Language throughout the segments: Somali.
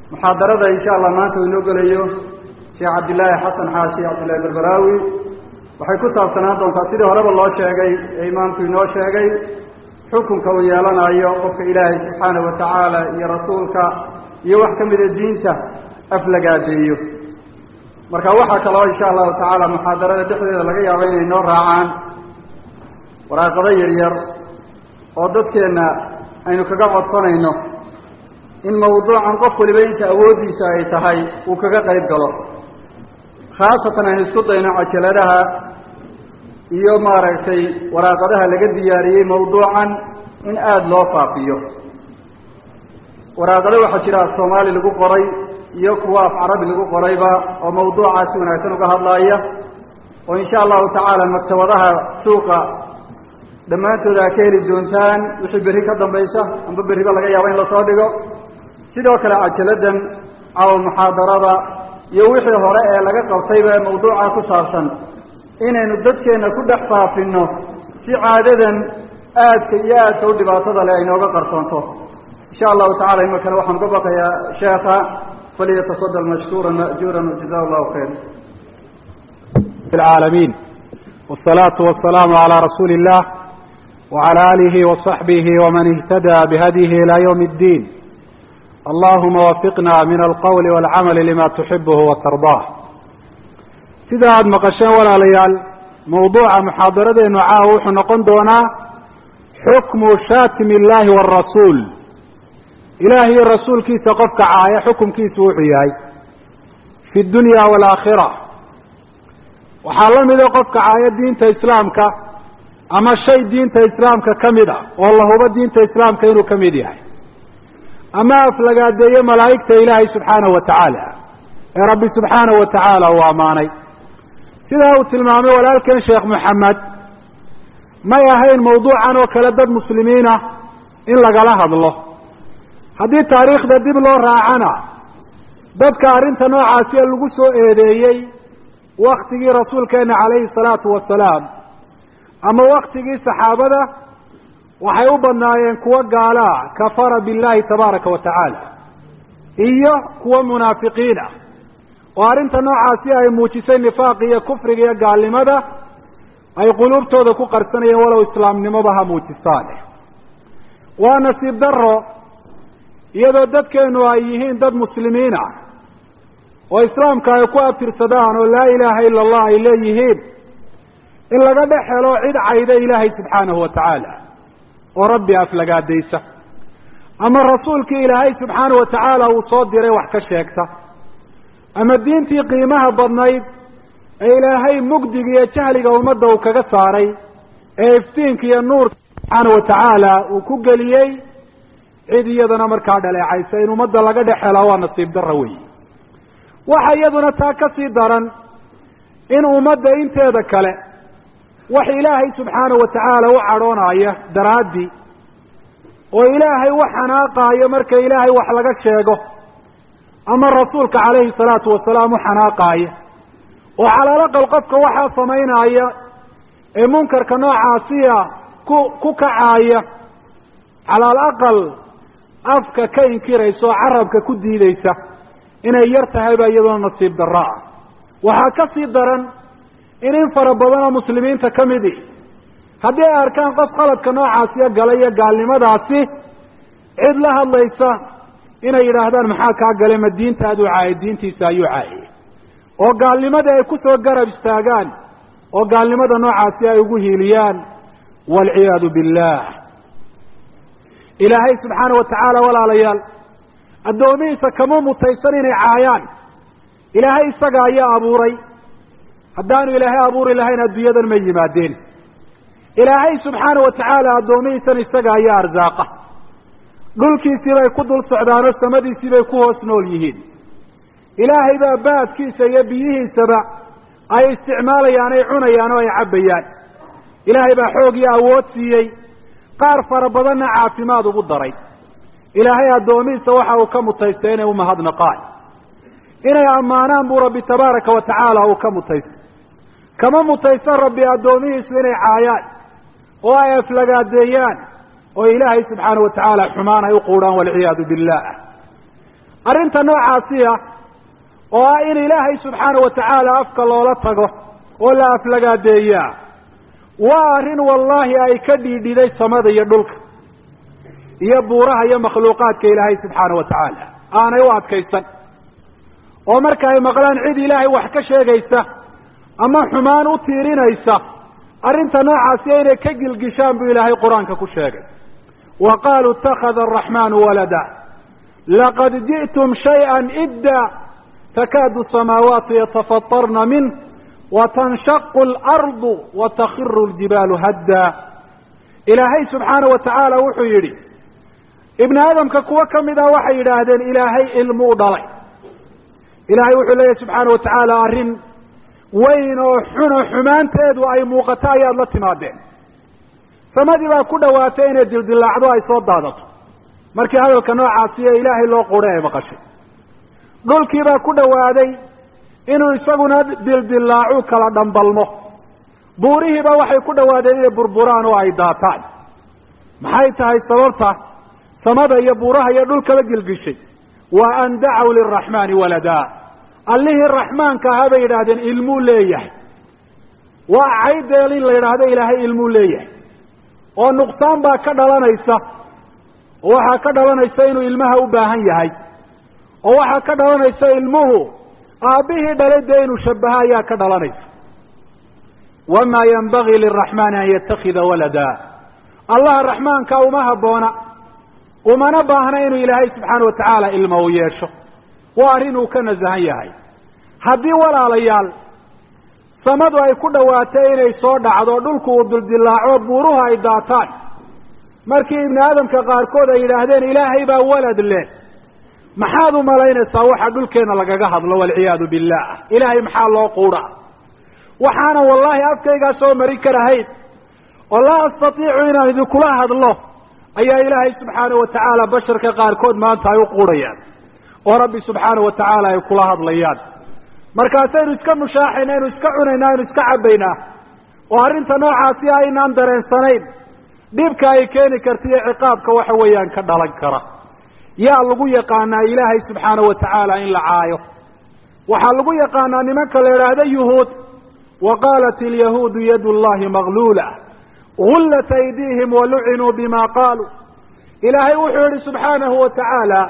muxaadarada insha allah maanta uu inoo gelayo sheekh cabdillaahi xasan xaashi cabdillahi berberaawi waxay ku saabsanaan doontaa sidii horeba loo sheegay ee imaamku inoo sheegay xukunka uu yeelanayo qofka ilaahay subxaanahu watacaala iyo rasuulka iyo wax ka mida diinta aflagaadeeyo marka waxaa kaloo insha allahu tacaala muxaadarada dhexdeeda laga yaabo inay noo raacaan waraaqado yaryar oo dadkeenna aynu kaga codsanayno in mawduucan qof waliba inta awooddiisa ay tahay uu kaga qayb galo khaasatan aynu isku dayno cajaladaha iyo maaragtay waraaqadaha laga diyaariyey mawduucan in aada loo faafiyo waraaqado waxaa jira af soomaali lagu qoray iyo kuwa af carabi lagu qorayba oo mawduucaasi wanaagsan uga hadlaaya oo insha allahu tacaala maktabadaha suuqa dhammaantooda a ka heli doontaan wixii berri ka dambaysa amba berriba laga yaabo in lasoo dhigo sidoo kale cajaladan caw muxaadarada iyo wixii hore ee laga qabtayba mawduuca ku saabsan inaynu dadkeenna ku dhex faafino si caadadan aadka iyo aadka u dhibaatada leh ay nooga qarsoonto insha allahu tacala ima kale waxaan uga baqayaa sheekha falyatafadal mashkuura ma'juura jaza allahu khayr العالمين والصلاة والسلام على رسول الله وعلى آله وصحبه ومن اهتدى بهديه إلى يوم الدين اللهم وفقنا من القول والعمل لما تحبه وترضاه sida aada maqasheen walaalayaal mawduuca muxaadaradeenu caawa wuxuu noqon doonaa xukmu shaatimi illaahi waarasuul ilaah iyo rasuulkiisa qofka caaya xukumkiisu wuxuu yahay fi dunya waalaakhira waxaa la mida qofka caaya diinta islaamka ama shay diinta islaamka ka mid a oo la hubo diinta islaamka inuu ka mid yahay ama aflagaadeeye malaa'igta ilaahay subxaanahu wa tacaala ee rabbi subxaanahu wa tacaala uu ammaanay sidaa uu tilmaamay walaalkeen sheekh moxamed may ahayn mawduucan oo kale dad muslimiina in lagala hadlo haddii taariikhda dib loo raacana dadka arrinta noocaasi lagu soo eedeeyey waktigii rasuulkeena calayhi salaatu wasalaam ama waktigii saxaabada waxay u badnaayeen kuwo gaalaa kafara billahi tabaaraka wa tacaala iyo kuwo munaafiqiin ah oo arrinta noocaasi ay muujisay nifaaq iyo kufriga iyo gaalnimada ay quluubtooda ku qarsanayeen walow islaamnimoba ha muujistaane waa nasiib daro iyadoo dadkeenu ay yihiin dad muslimiin ah oo islaamka ay ku abtirsadaan oo laa ilaaha ila allah ay leeyihiin in laga dhex helo cid cayda ilaahay subxaanahu wa tacaala oo rabbi aflagaadaysa ama rasuulkii ilaahay subxaanahu wa tacaala uu soo diray wax ka sheegta ama diintii qiimaha badnayd ee ilaahay mugdiga iyo jahliga ummadda uu kaga saaray ee iftiinka iyo nuurka subxaana wa tacaala uu ku geliyey cid iyadana markaa dhaleecaysa in ummadda laga dhex hela waa nasiib darra weyi waxa iyaduna taa ka sii daran in ummadda inteeda kale wax ilaahay subxaanahu wa tacaala u cadhoonaya daraaddii oo ilaahay u xanaaqaayo marka ilaahay wax laga sheego ama rasuulka calayhi salaatu wasalaam u xanaaqaaya oo calaalaqal qofka waxaa samaynaya ee munkarka noocaasiya ku ku kacaaya calaal aqal afka ka inkiraysa oo carabka ku diidaysa inay yar tahay baa iyaduna nasiib darro ah waxaa ka sii daran in in fara badan oo muslimiinta ka midi haddii ay arkaan qof qaladka noocaasiya gala iyo gaalnimadaasi cid la hadlaysa inay yidhaahdaan maxaa kaa gale ma diintaaduu caayay diintiisa ayuu caayay oo gaalnimadii ay ku soo garab istaagaan oo gaalnimada noocaasi ay ugu hiiliyaan waalciyaadu billah ilaahay subxaana wa tacaala walaalayaal addoomihiisa kama mutaysan inay caayaan ilaahay isaga ayaa abuuray haddaanu ilaahay abuuri lahayn adduunyadan ma yimaadeen ilaahay subxaana wa tacaala addoomihiisan isaga ayaa arsaaqa dhulkiisii bay ku dul socdaanoo samadiisii bay ku hoos nool yihiin ilaahay baa baadkiisa iyo biyihiisaba ay isticmaalayaan ay cunayaan oo ay cabbayaan ilaahay baa xoog iyo awood siiyey qaar fara badanna caafimaad ugu daray ilaahay addoomihiisa waxa uu ka mutaystay inay umahadnaqaan inay ammaanaan buu rabbi tabaaraka wa tacaala uu ka mutaystay kama mutaysan rabbi addoomihiisu inay caayaan oo ay aflagaadeeyaan oo ilaahay subxaana wa tacaala xumaan ay u quudhaan walciyaadu billah arrinta noocaasi ah oo ah in ilaahay subxaana wa tacaala afka loola tago oo la aflagaadeeyaa waa arrin wallaahi ay ka dhiidhiday samada iyo dhulka iyo buuraha iyo makhluuqaadka ilaahay subxaana wa tacaala aanay u adkaysan oo marka ay maqlaan cid ilaahay wax ka sheegaysa ama xumaan u tiirinaysa arrinta noocaasi inay ka gilgishaan buu ilaahay qur-aanka ku sheegay wa qaaluu ittakhada araxmaanu walada laqad ji'tum shayئa idda takaadu samaawaatu yatafatarna minh watanshaqu alardu watakhiru ljibaalu hadda ilaahay subxaana wa tacaala wuxuu yidhi ibni aadamka kuwo ka mid ah waxay yidhaahdeen ilaahay ilmu u dhalay ilaahay wuxuu leeyahy subxaana wa tacaala arrin weyn oo xuno xumaanteedu ay muuqato ayaad la timaadeen samadii baa ku dhawaatay inay dildilaacdo ay soo daadato markii hadalka noocaasi ee ilaahay loo qura ay maqashay dhulkii baa ku dhawaaday inuu isaguna dildilaacu kala dhambalmo buurihiiba waxay ku dhawaadeen inay burburaan oo ay daataan maxay tahay sababta samada iyo buuraha iyo dhulkaba gilgishay wa an dacaw liraxmaani walada allihii raxmaanka ahaa bay yidhaahdeen ilmuu leeyahay waa caydeel in la yidhaahdo ilaahay ilmuu leeyahay oo nuqsaan baa ka dhalanaysa oo waxaa ka dhalanaysa inuu ilmaha u baahan yahay oo waxaa ka dhalanaysa ilmuhu aabbihii dhalay dee inuu shabaha ayaa ka dhalanaysa wamaa yanbagii liraxmaani an yatakida walada allaha raxmaanka uma habboona umana baahna inuu ilaahay subxaana wa tacaala ilma u yeesho waa arrin uu ka nasahan yahay haddii walaalayaal samadu ay ku dhawaatay inay soo dhacdo dhulku uu dildilaaco buuruhu ay daataan markii ibni aadamka qaarkood ay yidhaahdeen ilaahay baa walad leh maxaad u malaynaysaa waxa dhulkeena lagaga hadlo walciyaadu billah ilaahay maxaa loo quudha waxaana wallaahi afkaygaa soo marin karahayn oo laa astatiicu inaan idinkula hadlo ayaa ilaahay subxaana wa tacaala basharka qaarkood maanta ay u quudhayaan oo rabbi subxaana wa tacaala ay kula hadlayaan markaasaynu iska mushaaxayna aynu iska cunayna aynu iska cabbaynaa oo arrinta noocaasi aynaan dareensanayn dhibka ay keeni karta iyo ciqaabka waxa weeyaan ka dhalan kara yaa lagu yaqaanaa ilaahay subxaana wa tacaala in la caayo waxaa lagu yaqaanaa nimanka la idhaahda yuhuud wa qaalat ilyahuudu yadu llahi maglula gullat aydiihim walucinuu bima qaaluu ilaahay wuxuu yihi subxaanahu wa tacaala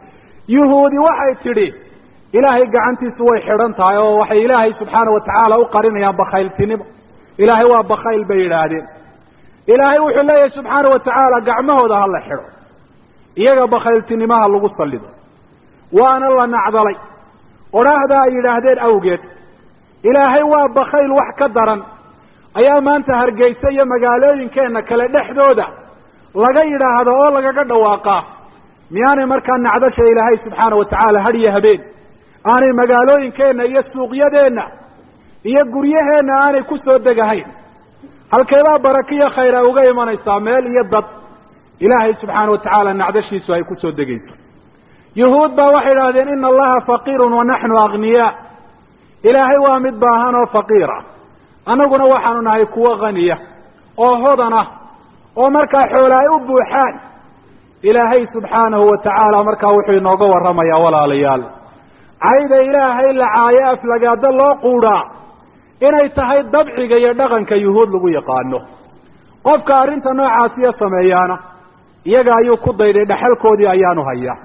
yuhuudi waxay tidhi ilaahay gacantiisu way xidhan tahay oo waxay ilaahay subxaana wa tacaala u qarinayaan bakhayltinimo ilaahay waa bakhayl bay yidhaahdeen ilaahay wuxuu leeyahay subxaana wa tacaala gacmahooda ha la xidho iyaga bakhayltinimaha lagu sallido waana la nacdalay odhaahda ay yidhaahdeen awgeed ilaahay waa bakhayl wax ka daran ayaa maanta hargeysa iyo magaalooyinkeenna kale dhexdooda laga yidhaahdo oo lagaga dhawaaqaa miyaanay markaa nacdasha ilaahay subxaana wa tacaala hadhiyo habeen aanay magaalooyinkeenna iyo suuqyadeenna iyo guryaheenna aanay ku soo degahayn halkeebaa barakiyo khayra uga imanaysaa meel iyo dad ilaahay subxaana wa tacaala nacdashiisu ay ku soo degayso yuhuud baa waxay idhahdeen ina allaha faqiirun wa naxnu aghniyaa ilaahay waa mid baahan oo faqiira annaguna waxaanu nahay kuwo khaniya oo hodan ah oo markaa xoola ay u buuxaan ilaahay subxaanahu wa tacaala markaa wuxuu inooga warramayaa walaalayaal cayda ilaahay la caayo aflagaado loo quudhaa inay tahay dabciga iyo dhaqanka yuhuud lagu yaqaano qofka arrinta noocaasiya sameeyaana iyaga ayuu ku dayday dhexalkoodii ayaanu hayaa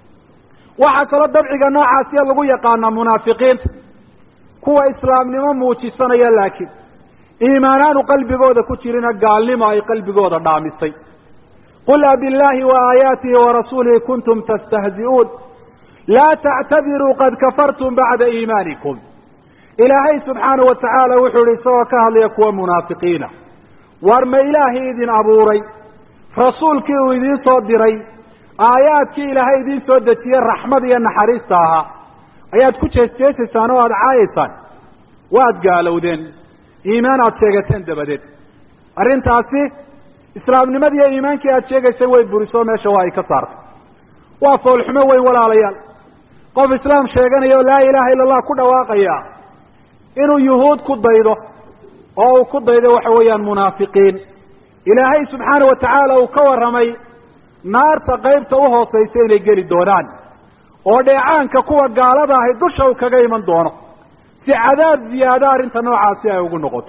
waxaa kaloo dabciga noocaasiya lagu yaqaanaa munaafiqiinta kuwa islaamnimo muujisanaya laakiin iimaanaanu qalbigooda ku jirina gaalnimo ay qalbigooda dhaamisay qul abillahi wa aayaatihi warasuulihi kuntum tastahzi'uun laa tactadiruu qad kafartum bacda iimaanikum ilaahay subxaanahu wa tacaala wuxuu yihi isagoo ka hadlaya kuwa munaafiqiina war ma ilaahii idin abuuray rasuulkii uu idiin soo diray aayaadkii ilaahay idiin soo dejiyey raxmad iyo naxariista ahaa ayaad ku jeesjeesaysaan oo aada caayaysaan waad gaalowdeen iimaan aada sheegateen dabadeed arrintaasi islaamnimadii iyo iimaankii aada sheegaysay way burisoo meesha waa ay ka saartay waa foolxumo weyn walaalayaal qof islaam sheeganaya oo laa ilaaha illa allah ku dhawaaqaya inuu yuhuud ku daydo oo uu ku daydo waxa weeyaan munaafiqiin ilaahay subxaana wa tacaala uu ka warramay naarta qaybta u hoosaysa inay geli doonaan oo dheecaanka kuwa gaalada ahi dusha uu kaga iman doono si cadaab ziyaado arrinta noocaasi ay ugu noqoto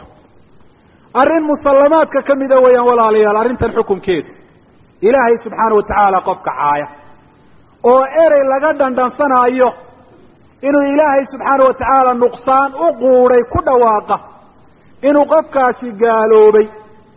arrin musallamaadka ka mida weeyaan walaalayaal arrintan xukunkeedu ilaahay subxaana wa tacaala qofka caaya oo erey laga dhandhansanaayo inuu ilaahay subxaana wa tacaala nuqsaan u quuday ku dhawaaqa inuu qofkaasi gaaloobay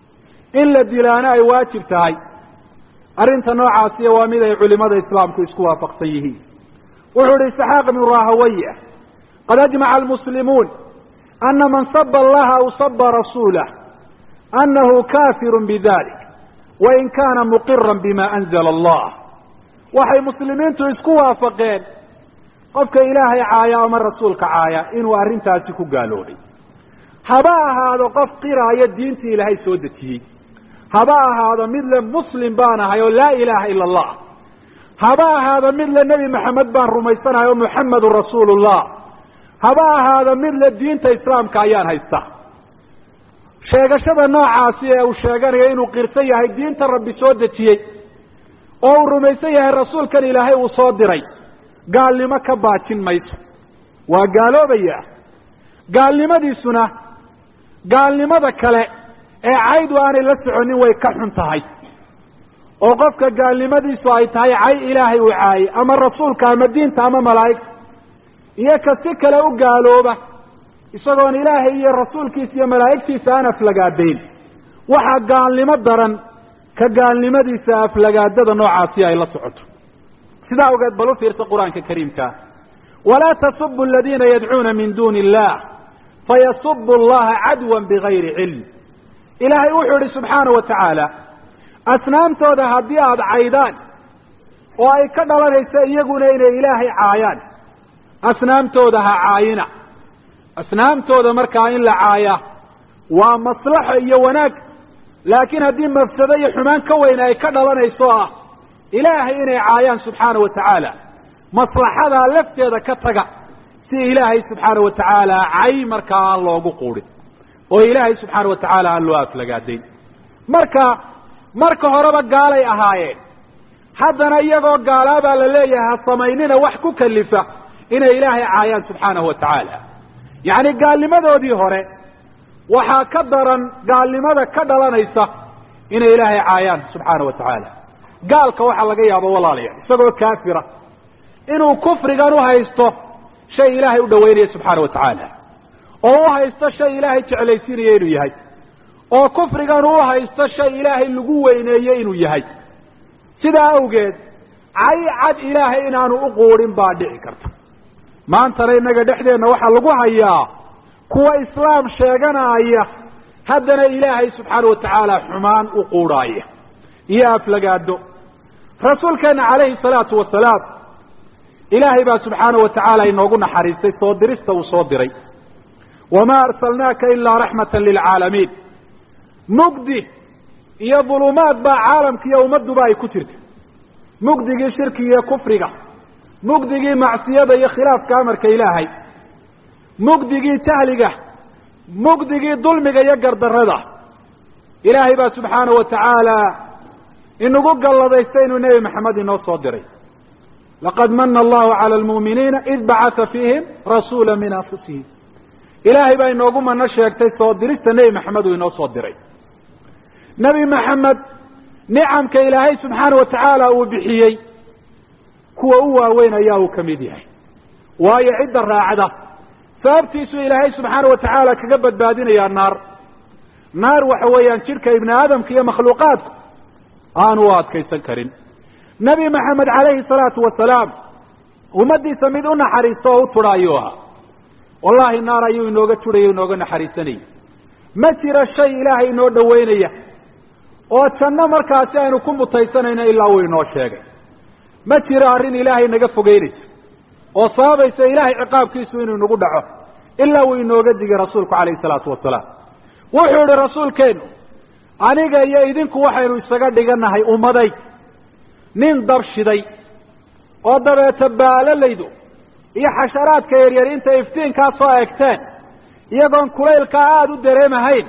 in la dilaana ay waajib tahay arrinta noocaasiya waa mid ay culimada islaamku isku waafaqsan yihiin wuxuu ihi isxaaq ibnu rahawaya qad ajmaca almuslimuun ana man saba allaha aw saba rasuulah anahu kafirun bidalik wain kana muqiran bima anzala allah waxay muslimiintu isku waafaqeen qofka ilaahay caaya ama rasuulka caaya inuu arrintaasi ku gaaloobay haba ahaado qof qiraaya diintii ilaahay soo dejiyey haba ahaado mid le muslim baan ahay oo laa ilaaha ila allah haba ahaado mid le nebi maxamed baan rumaysanahay oo muxamedun rasuulullah haba ahaado mid le diinta islaamka ayaan haystaa sheegashada noocaasi ee uu sheeganayo inuu qirsan yahay diinta rabbi soo dejiyey oo uu rumaysan yahay rasuulkan ilaahay uu soo diray gaalnimo ka baajin mayso waa gaaloobaya gaalnimadiisuna gaalnimada kale ee caydu aanay la soconin way ka xun tahay oo qofka gaalnimadiisu ay tahay cay ilaahay uu caayay ama rasuulka ama diinta ama malaa'igta iyo ka si kale u gaalooba isagoon ilaahay iyo rasuulkiisa iyo malaa'igtiisa aan aflagaadayn waxaa gaalnimo daran ka gaalnimadiisa aflagaadada noocaasi ay la socoto sidaa awgeed bal u fiirsa qur-aanka kariimka walaa tasubu aladiina yadcuuna min duuni illah fayasubu allaha cadwan bigayri cilm ilaahay wuxuu idhi subxaana wa tacaala asnaamtooda haddii aada caydaan oo ay ka dhalanayso iyaguna inay ilaahay caayaan asnaamtooda ha caayina asnaamtooda markaa in la caaya waa maslaxo iyo wanaag laakiin haddii mafsado iyo xumaan ka weyn ay ka dhalanayso ah ilaahay inay caayaan subxaana wa tacaala maslaxadaa lafteeda ka taga si ilaahay subxaana wa tacaala cay markaa aan loogu quudhin oo ilaahay subxaana wa tacaala aan loo aflagaadayn marka marka horeba gaalay ahaayeen haddana iyagoo gaalaabaa la leeyahay ha samaynina wax ku kalifa inay ilaahay caayaan subxaanahu wa tacaala yacni gaalnimadoodii hore waxaa ka daran gaalnimada ka dhalanaysa inay ilaahay caayaan subxaana wa tacaala gaalka waxaa laga yaabo walaalayaal isagoo kaafira inuu kufrigan uhaysto shay ilaahay u dhaweynaya subxaana wa tacaala oo u haysto shay ilaahay jeclaysiinaya inuu yahay oo kufrigan u haysto shay ilaahay lagu weyneeye inuu yahay sidaa awgeed cay cad ilaahay inaanu u quudhin baa dhici karta maantana innaga dhexdeenna waxaa lagu hayaa kuwa islaam sheeganaya haddana ilaahay subxaana wa tacaala xumaan u quudhaaya iyo aflagaado rasuulkeena calayhi salaatu wasalaam ilaahay baa subxaana wa tacaala inoogu naxariistay soo dirista uu soo diray wamaa arsalnaaka ilaa raxmatan lilcaalamiin mugdi iyo dulumaad baa caalamka iyo ummadduba ay ku jirta mugdigii shirkiga iyo kufriga mugdigii macsiyada iyo khilaafka amarka ilaahay mugdigii jahliga mugdigii dulmiga iyo gardarrada ilaahay baa subxaana wa tacaala inagu galladaystay inuu nebi maxamed inoo soo diray laqad mana allahu cala almu'miniina id bacatha fiihim rasuula min anfusihim ilaahay baa inoogu mano sheegtay soo dirista nebi maxamed uu inoo soo diray nebi maxamed nicamka ilaahay subxaana wa tacaala uu bixiyey kuwa u waaweyn ayaa uu ka mid yahay waayo cidda raacda sababtiisuu ilaahay subxaana wa tacaala kaga badbaadinayaa naar naar waxa weeyaan jidhka ibni aadamka iyo makhluuqaadku aanu u adkaysan karin nebi maxamed calayhi salaatu wasalaam ummaddiisa mid u naxariisto oo u tudha ayuu ahaa wallahi naar ayuu inooga tudhaya inooga naxariisanayay ma jiro shay ilaahay inoo dhoweynaya oo janno markaasi aynu ku mutaysanayno ilaa uu inoo sheegay ma jiro arrin ilaahay naga fogeynaysa oo sababaysa ilaahay ciqaabkiisu inuu inagu dhaco ilaa uu inooga digay rasuulku calayhi salaatu wasalaam wuxuu idhi rasuulkeenu aniga iyo idinku waxaynu isaga dhiganahay ummaday nin dab shiday oo dabeeta baalalaydu iyo xasharaadka yaryar intay iftiinkaa soo egteen iyagoon kulaylkaa aada u dareemahayn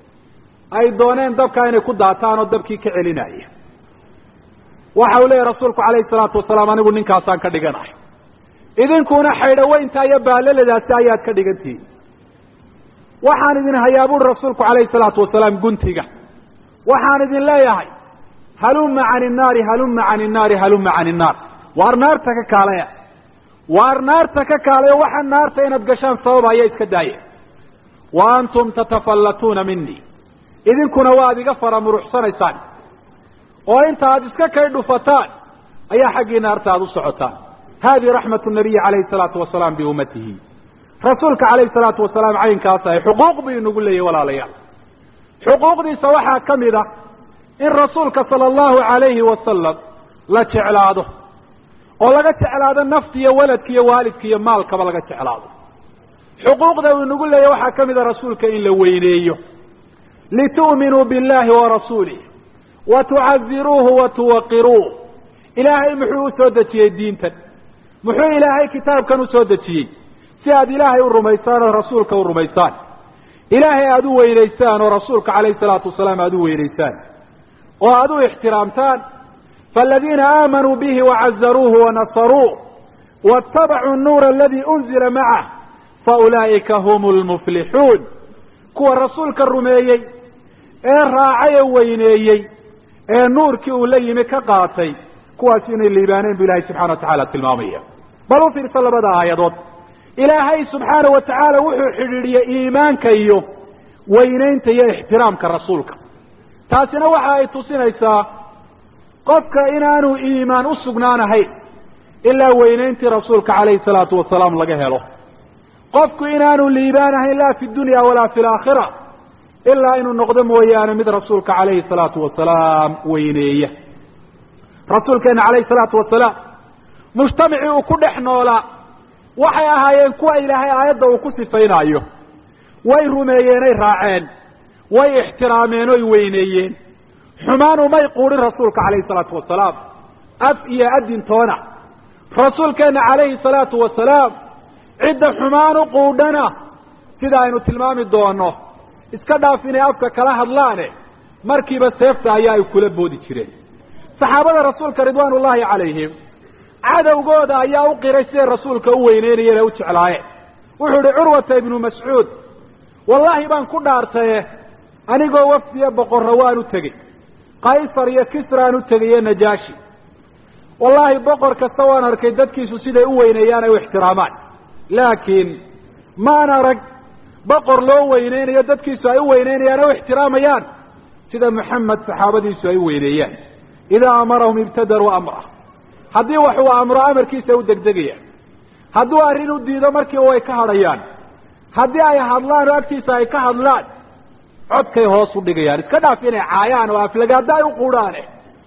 ay dooneen dabkaa inay ku daataan oo dabkii ka celinaya waxa uu leeyahy rasuulku calayhi salaatu wasalaam anigu ninkaasaan ka dhiganahay idinkuna xaydhaweynta iyo baaleladaasi ayaad ka dhigantihiin waxaan idin hayaa buuri rasuulku calayhi salaatu wasalaam guntiga waxaan idin leeyahay halumma cani innaari halumma cani innaari halumma cani innaar waar naarta ka kaalaya waar naarta ka kaalayo waxa naarta inaad gashaan sababaya iska daaya wa antum tatafallatuuna minii idinkuna waad iga faramuruxsanaysaan oo inta aad iska kay dhufataan ayaa xaggii naarta aad u socotaan hadihi raxmatu nabiyi calayhi salaatu wasalaam biummatihi rasuulka calayhi salaatu wasalaam caynkaas ahay xuquuq buu inagu leeyahy walaalayaal xuquuqdiisa waxaa ka mid ah in rasuulka sala allahu calayhi wasalam la jeclaado oo laga jeclaado nafta iyo waladka iyo waalidka iyo maalkaba laga jeclaado xuquuqda uu inagu leeyahy waxaa ka mid a rasuulka in la weyneeyo litu'minuu billahi wa rasuulih wa tucaziruuhu wa tuwaqiruuh ilaahay muxuu usoo dejiyey diintan muxuu ilaahay kitaabkan usoo dejiyey si aad ilaahay u rumaysaan oo rasuulka u rumaysaan ilaahay aada u weynaysaan oo rasuulka calayhi salaatu wasalaam aada u weynaysaan oo aada u ixtiraamtaan faaladiina aamanuu bihi wacazaruuhu wanasaruuh waاtabacuu nuura aladii unzila macah faulaa'ika hum lmuflixuun kuwa rasuulka rumeeyey ee raacay ee weyneeyey ee nuurkii uu la yimi ka qaatay kuwaas inay liibaaneen bu ilahay subxana wa tacala tilmaamaya bal u fiirsa labada aayadood ilaahay subxaana wa tacaala wuxuu xidhiidhiyey iimaanka iyo weynaynta iyo ixtiraamka rasuulka taasina waxa ay tusinaysaa qofka inaanu iimaan u sugnaanahayn ilaa weynayntii rasuulka calayhi salaatu wasalaam laga helo qofku inaanu liibaanahayn laa fi dunya walaa fi laakhira ilaa inuu noqdo mooyaane mid rasuulka calayhi salaatu wasalaam weyneeya rasuulkeena calayhi salaatu wasalaam mujtamacii uu ku dhex noolaa waxay ahaayeen kuwa ilaahay aayadda uu ku sifaynaayo way rumeeyeenay raaceen way ixtiraameen oy weyneeyeen xumaan umay quudhin rasuulka calayhi salaatu wasalaam af iyo adintoona rasuulkeena calayhi salaatu wasalaam cidda xumaan u quudhana sida aynu tilmaami doono iska dhaaf inay afka kala hadlaane markiiba seefta ayaa ay kula boodi jireen saxaabada rasuulka ridwaan ullaahi calayhim cadowgooda ayaa u qiray siday rasuulka u weyneynayeen ee u jeclaayeen wuxuu ihi curwata ibnu mascuud wallaahi baan ku dhaartaye anigoo wafdiya boqorra waan u tegey qaysar iyo kisraan u tegay najaashi wallaahi boqor kasta waan arkay dadkiisu siday u weyneeyaan ay u ixtiraamaan laakiin maan arag boqor loo weyneynayo dadkiisu ay u weyneynayaan ee u ixtiraamayaan sida maxamed saxaabadiisu ay u weyneeyaan idaa amarahum ibtadaruu amrah haddii wax uu amro amarkiisa u degdegayaan hadduu arrin u diido markiiba way ka hadhayaan haddii ay hadlaan oo agtiisa ay ka hadlaan codkay hoos u dhigayaan iska dhaaf inay caayaan oo aflagaada ay u quudhaane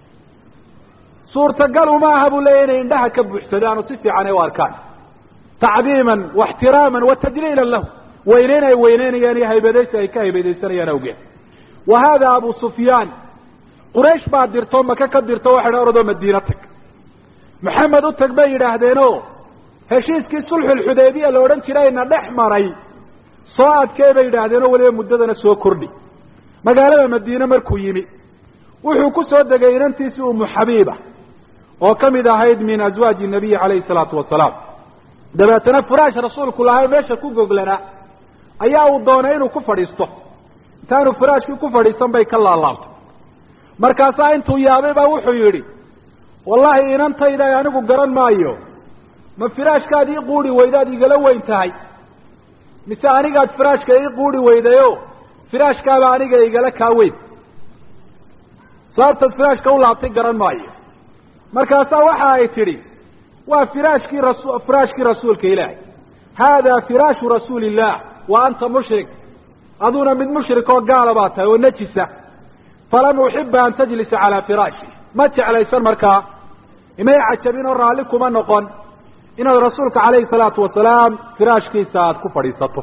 suurtagal uma aha buu leeya inay indhaha ka buuxsadaan oo si fiican ay u arkaan tacdiiman waxtiraaman wa tajliilan lahu weyneyn ay weyneynayaan iyo haybadaysi ay ka haybadaysanayaan awgeed wa haada abu sufyaan quraysh baa dirto maka ka dirto waxay dha oradoo madiina tag maxamed u tag bay yidhaahdeeno heshiiskii sulxulxudaybiya la odhan jirayna dhex maray soo adkee bay yidhaahdeenoo weliba muddadana soo kordhi magaalada madiine markuu yimi wuxuu ku soo degay inantiisii umu xabiiba oo ka mid ahayd min aswaaji nabiyi calayhi salaatu wasalaam dabeetana furaash rasuulku lahay meesha ku goglanaa ayaa uu doonay inuu ku fadhiisto intaanu furaashkii ku fadhiisan bay ka laalaabtay markaasaa intuu yaabay baa wuxuu yidhi wallahi inantayda anigu garan maayo ma firaashkaad ii quuri weydaad igala weyn tahay mise anigaad firaashka ii quuri weydayo firaashkaaba aniga igala kaa weyn sababtaad firaashka u laabtay garan maayo markaasaa waxa ay tidhi waa firaashkii rasu firaashkii rasuulka ilaahay haadaa firaashu rasuuli illah wa anta mushrik aduna mid mushrik oo gaala baa tahay oo najisa falam uxiba an tajlisa calaa firaashi ma jeclaysan markaa imay cajabin oo raalli kuma noqon inaad rasuulka calayhi salaatu wasalaam firaashkiisa aada ku fadhiisato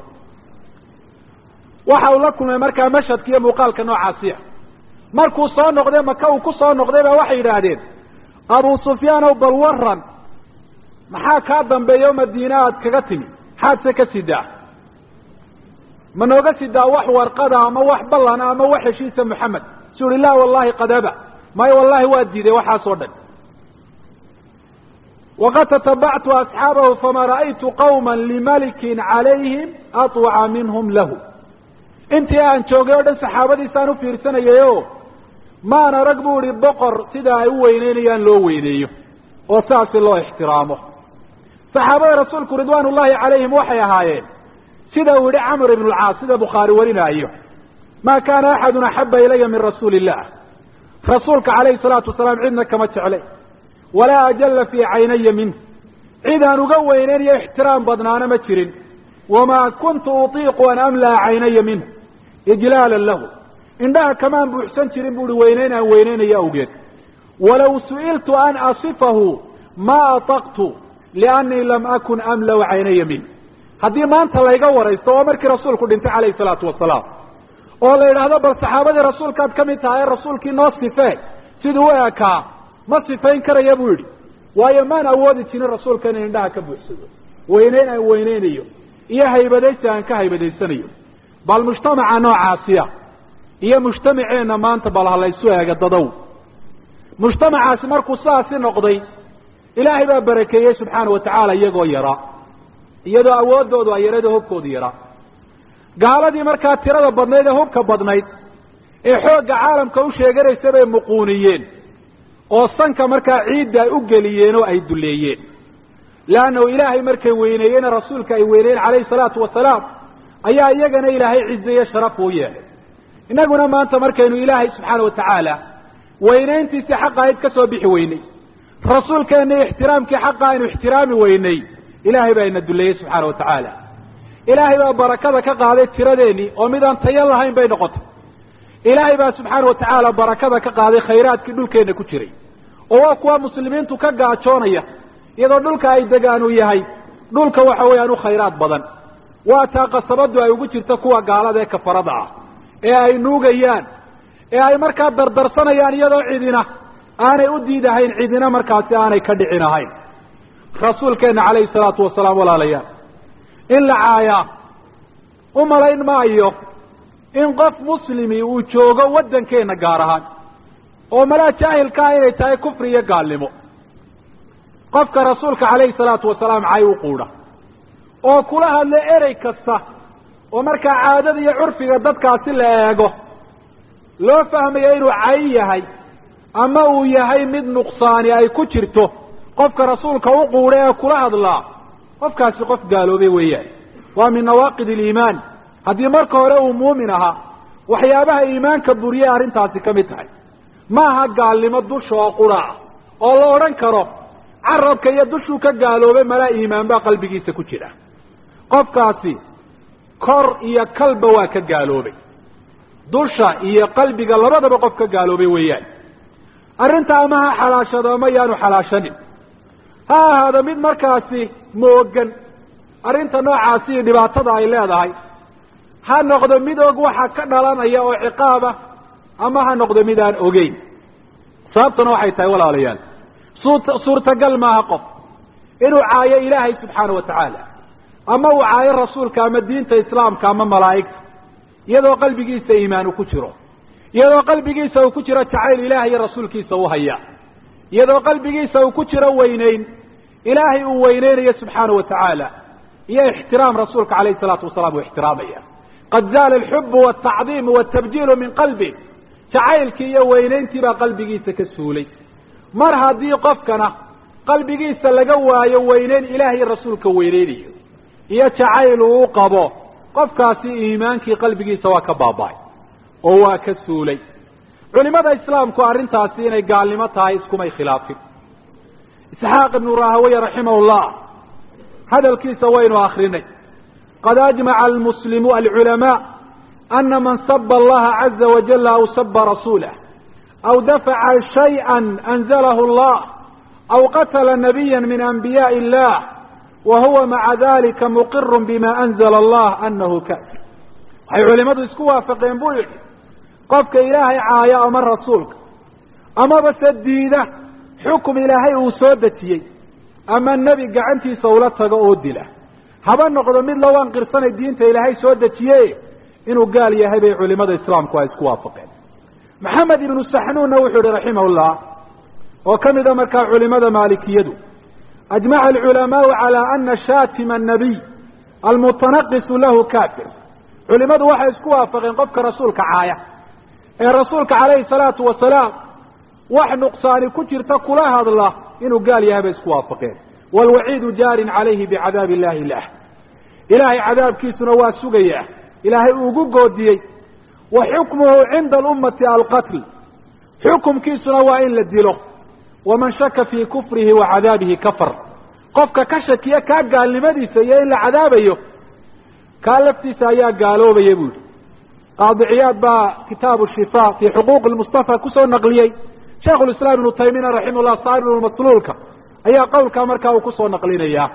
waxa uu la kulmay markaa mashhadka iyo muuqaalka noocaasiya markuu soo noqday maka uu ku soo noqday baa waxay yidhaahdeen abu sufyaan ow bal waran maxaa kaa dambeeya o madiine aad kaga timi maxaad se ka sidaa ma nooga sidaa wax warqada ama wax ballana ama wax heshiisa moxamed su uhi la wallahi qadaba maayo wallahi waa diiday waxaas oo dhan waqad tatabactu asxaabahu fama ra'aytu qawma limalikin calayhim aطwaca minhum lahu intii aan joogay oo dhan saxaabadiisaan u fiirsanayayo maan arag bu ihi boqor sida ay u weyneynayaan loo weyneeyo oo saasi loo ixtiraamo saxaabada rasuulku ridwaan ullahi calayhim waxay ahaayeen sida uu yihi camr ibn lcaas sida bukhaari warinaayo ma kaana axadun axaba ilaya min rasuuli illah rasuulka calayhi salaatu wasalaam cidna kama jeclay walaa ajalla fii caynaya minh cid aan uga weyneynayo ixtiraam badnaana ma jirin wamaa kuntu utiiqu an amlaa caynaya minh ijlaalan lahu indhaha kamaan buuxsan jirin buuhi weyneyn aan weyneynayo awgeed walaw su'iltu an asifahu ma ataqtu liannii lam akun amlau caynaya minh haddii maanta layga waraysto oo markii rasuulku dhintay calayhi salaatu wasalaam oo la yidhaahdo bal saxaabadii rasuulkaad ka mid tahay ee rasuulkii noo sifee siduu u ekaa ma sifayn karaya buu yidhi waayo maan awoodi jirin rasuulka inay indhaha ka buuxsado weyneyn aan weyneynayo iyo haybadaysi aan ka haybadaysanayo bal mujtamaca noocaasiya iyo mujtamaceenna maanta bal ha laysu eega dadow mujtamacaasi markuu sidaasi noqday ilaahay baa barakeeyey subxaana wa tacaala iyagoo yaraa iyadoo awooddoodu ay yarada hubkoodu yaraa gaaladii markaa tirada badnayd ee hubka badnayd ee xoogga caalamka u sheeganaysa bay muquuniyeen oo sanka markaa ciidda ay u geliyeen oo ay duleeyeen leannahu ilaahay markay weyneeyeen rasuulka ay weyneeyeen calayhi salaatu wasalaam ayaa iyagana ilaahay cizeeye sharaf uu yeelay innaguna maanta markaynu ilaahay subxaana wa tacaala weynayntiisii xaqa ayd ka soo bixi weynay rasuulkeenna ixtiraamkii xaqa aynu ixtiraami weynay ilaahay baa ina duleeyey subxaana wa tacaala ilaahay baa barakada ka qaaday tiradeenii oo midaan tayo lahayn bay noqotay ilaahay baa subxaana wa tacaala barakada ka qaaday khayraadkii dhulkeenna ku jiray oo waa kuwa muslimiintu ka gaajoonaya iyadoo dhulka ay degaan uu yahay dhulka waxa weeyaan u khayraad badan waa taa qasabadu ay ugu jirto kuwa gaalada ee kafarada ah ee ay nuugayaan ee ay markaa dardarsanayaan iyadoo cidina aanay u diidahayn cidina markaasi aanay ka dhicin ahayn rasuulkeenna calayhi salaatu wasalaam walaalayaal in la caayaa u malayn maayo in qof muslimi uu joogo waddankeenna gaar ahaan oo malaa jaahilka ah inay tahay kufri iyo gaalnimo qofka rasuulka calayhi salaatu wasalaam cay u quudha oo kula hadla erey kasta oo markaa caadada iyo curfiga dadkaasi la eego loo fahmayo inuu cay yahay ama uu yahay mid nuqsaani ay ku jirto qofka rasuulka u quudha ee kula hadlaa qofkaasi qof gaaloobay weeyaan waa min nawaaqid aliimaan haddii marka hore uu muumin ahaa waxyaabaha iimaanka buriyay arrintaasi ka mid tahay ma aha gaalnimo dusha oo qura ah oo la odhan karo carabka iyo dushuu ka gaaloobay malaa iimaan baa qalbigiisa ku jira qofkaasi kor iyo kalba waa ka gaaloobay dusha iyo qalbiga labadaba qof ka gaaloobay weeyaan arrinta ama ha xalaashado ama yaanu xalaashanin ha ahaado mid markaasi moogan arrinta noocaasi iyo dhibaatada ay leedahay ha noqdo mid og waxa ka dhalanaya oo ciqaaba ama ha noqdo mid aan ogeyn sababtuna waxay tahay walaalayaal suut suurtagal maaha qof inuu caayo ilaahay subxaana wa tacaala ama uu caayo rasuulka ama diinta islaamka ama malaa'igta iyadoo qalbigiisa iimaan uu ku jiro iyadoo qalbigiisa uu ku jiro jacayl ilaah iyo rasuulkiisa u haya iyadoo qalbigiisa uu ku jiro weyneyn ilaahay uu weyneynayo subxaana wa tacaala iyo ixtiraam rasuulka calayhi salaatu wasalaam uu ixtiraamaya qad zaala alxubu waltacdiimu waltabjiilu min qalbi jacaylkii iyo weyneyntii baa qalbigiisa ka suulay mar haddii qofkana qalbigiisa laga waayo weyneyn ilaah iyo rasuulka weyneynayo iyo jacayl uu u qabo qofkaasi iimaankii qalbigiisa waa ka baaba-ay oo waa ka suulay culimada islaamku arrintaasi inay gaalnimo tahay iskumay khilaafin isxaaq ibnu rahaweye raximah llah hadalkiisa waynu akrinay qad ajmaca almuslimu alculamaa ana man saba allaha caza wajala aw saba rasuulah aw dafaca shayئa anzalahu allah aw qatla nabiya min anbiyaءi illah wa huwa maca dalika muqiru bima anzla allah anahu kafir waxay culimadu isku waafaqeen buu yidhi qofka ilaahay caaya ama rasuulka amaba se diida xukum ilaahay uu soo dejiyey ama nebi gacantiisa ula tago oo dila haba noqdo mid lowaan qirsanay diinta ilaahay soo dejiye inuu gaal yahay bay culimada islaamku ay isku waafaqeen maxamed ibnu saxnuunna wuxuu yihi raximahullah oo ka mida markaa culimada maalikiyadu ajmaca alculamaau calaa ana shaatima annabiy almutanaqisu lahu kafir culimadu waxay isku waafaqeen qofka rasuulka caaya ee rasuulka calayhi salaatu wasalaam wax nuqsaani ku jirta kula hadla inuu gaal yahay bay isku waafaqeen waalwaciidu jaarin calayhi bicadaab illahi lah ilaahay cadaabkiisuna waa sugayaa ilaahay uugu goodiyey wa xukmuhu cinda alummati alqatl xukumkiisuna waa in la dilo waman shaka fii kufrihi wa cadaabihi kafar qofka ka shakiya kaa gaalnimadiisa iyo in la cadaabayo kaa laftiisa ayaa gaaloobaya bu yihi qaadi ciyaad baa kitaabu shifa fii xuquuqi lmustafa kusoo naqliyey shaikhu lislaam ibnu taymiyana raximahullah saaribulmasluulka ayaa qowlkaa markaa uu kusoo naqlinayaa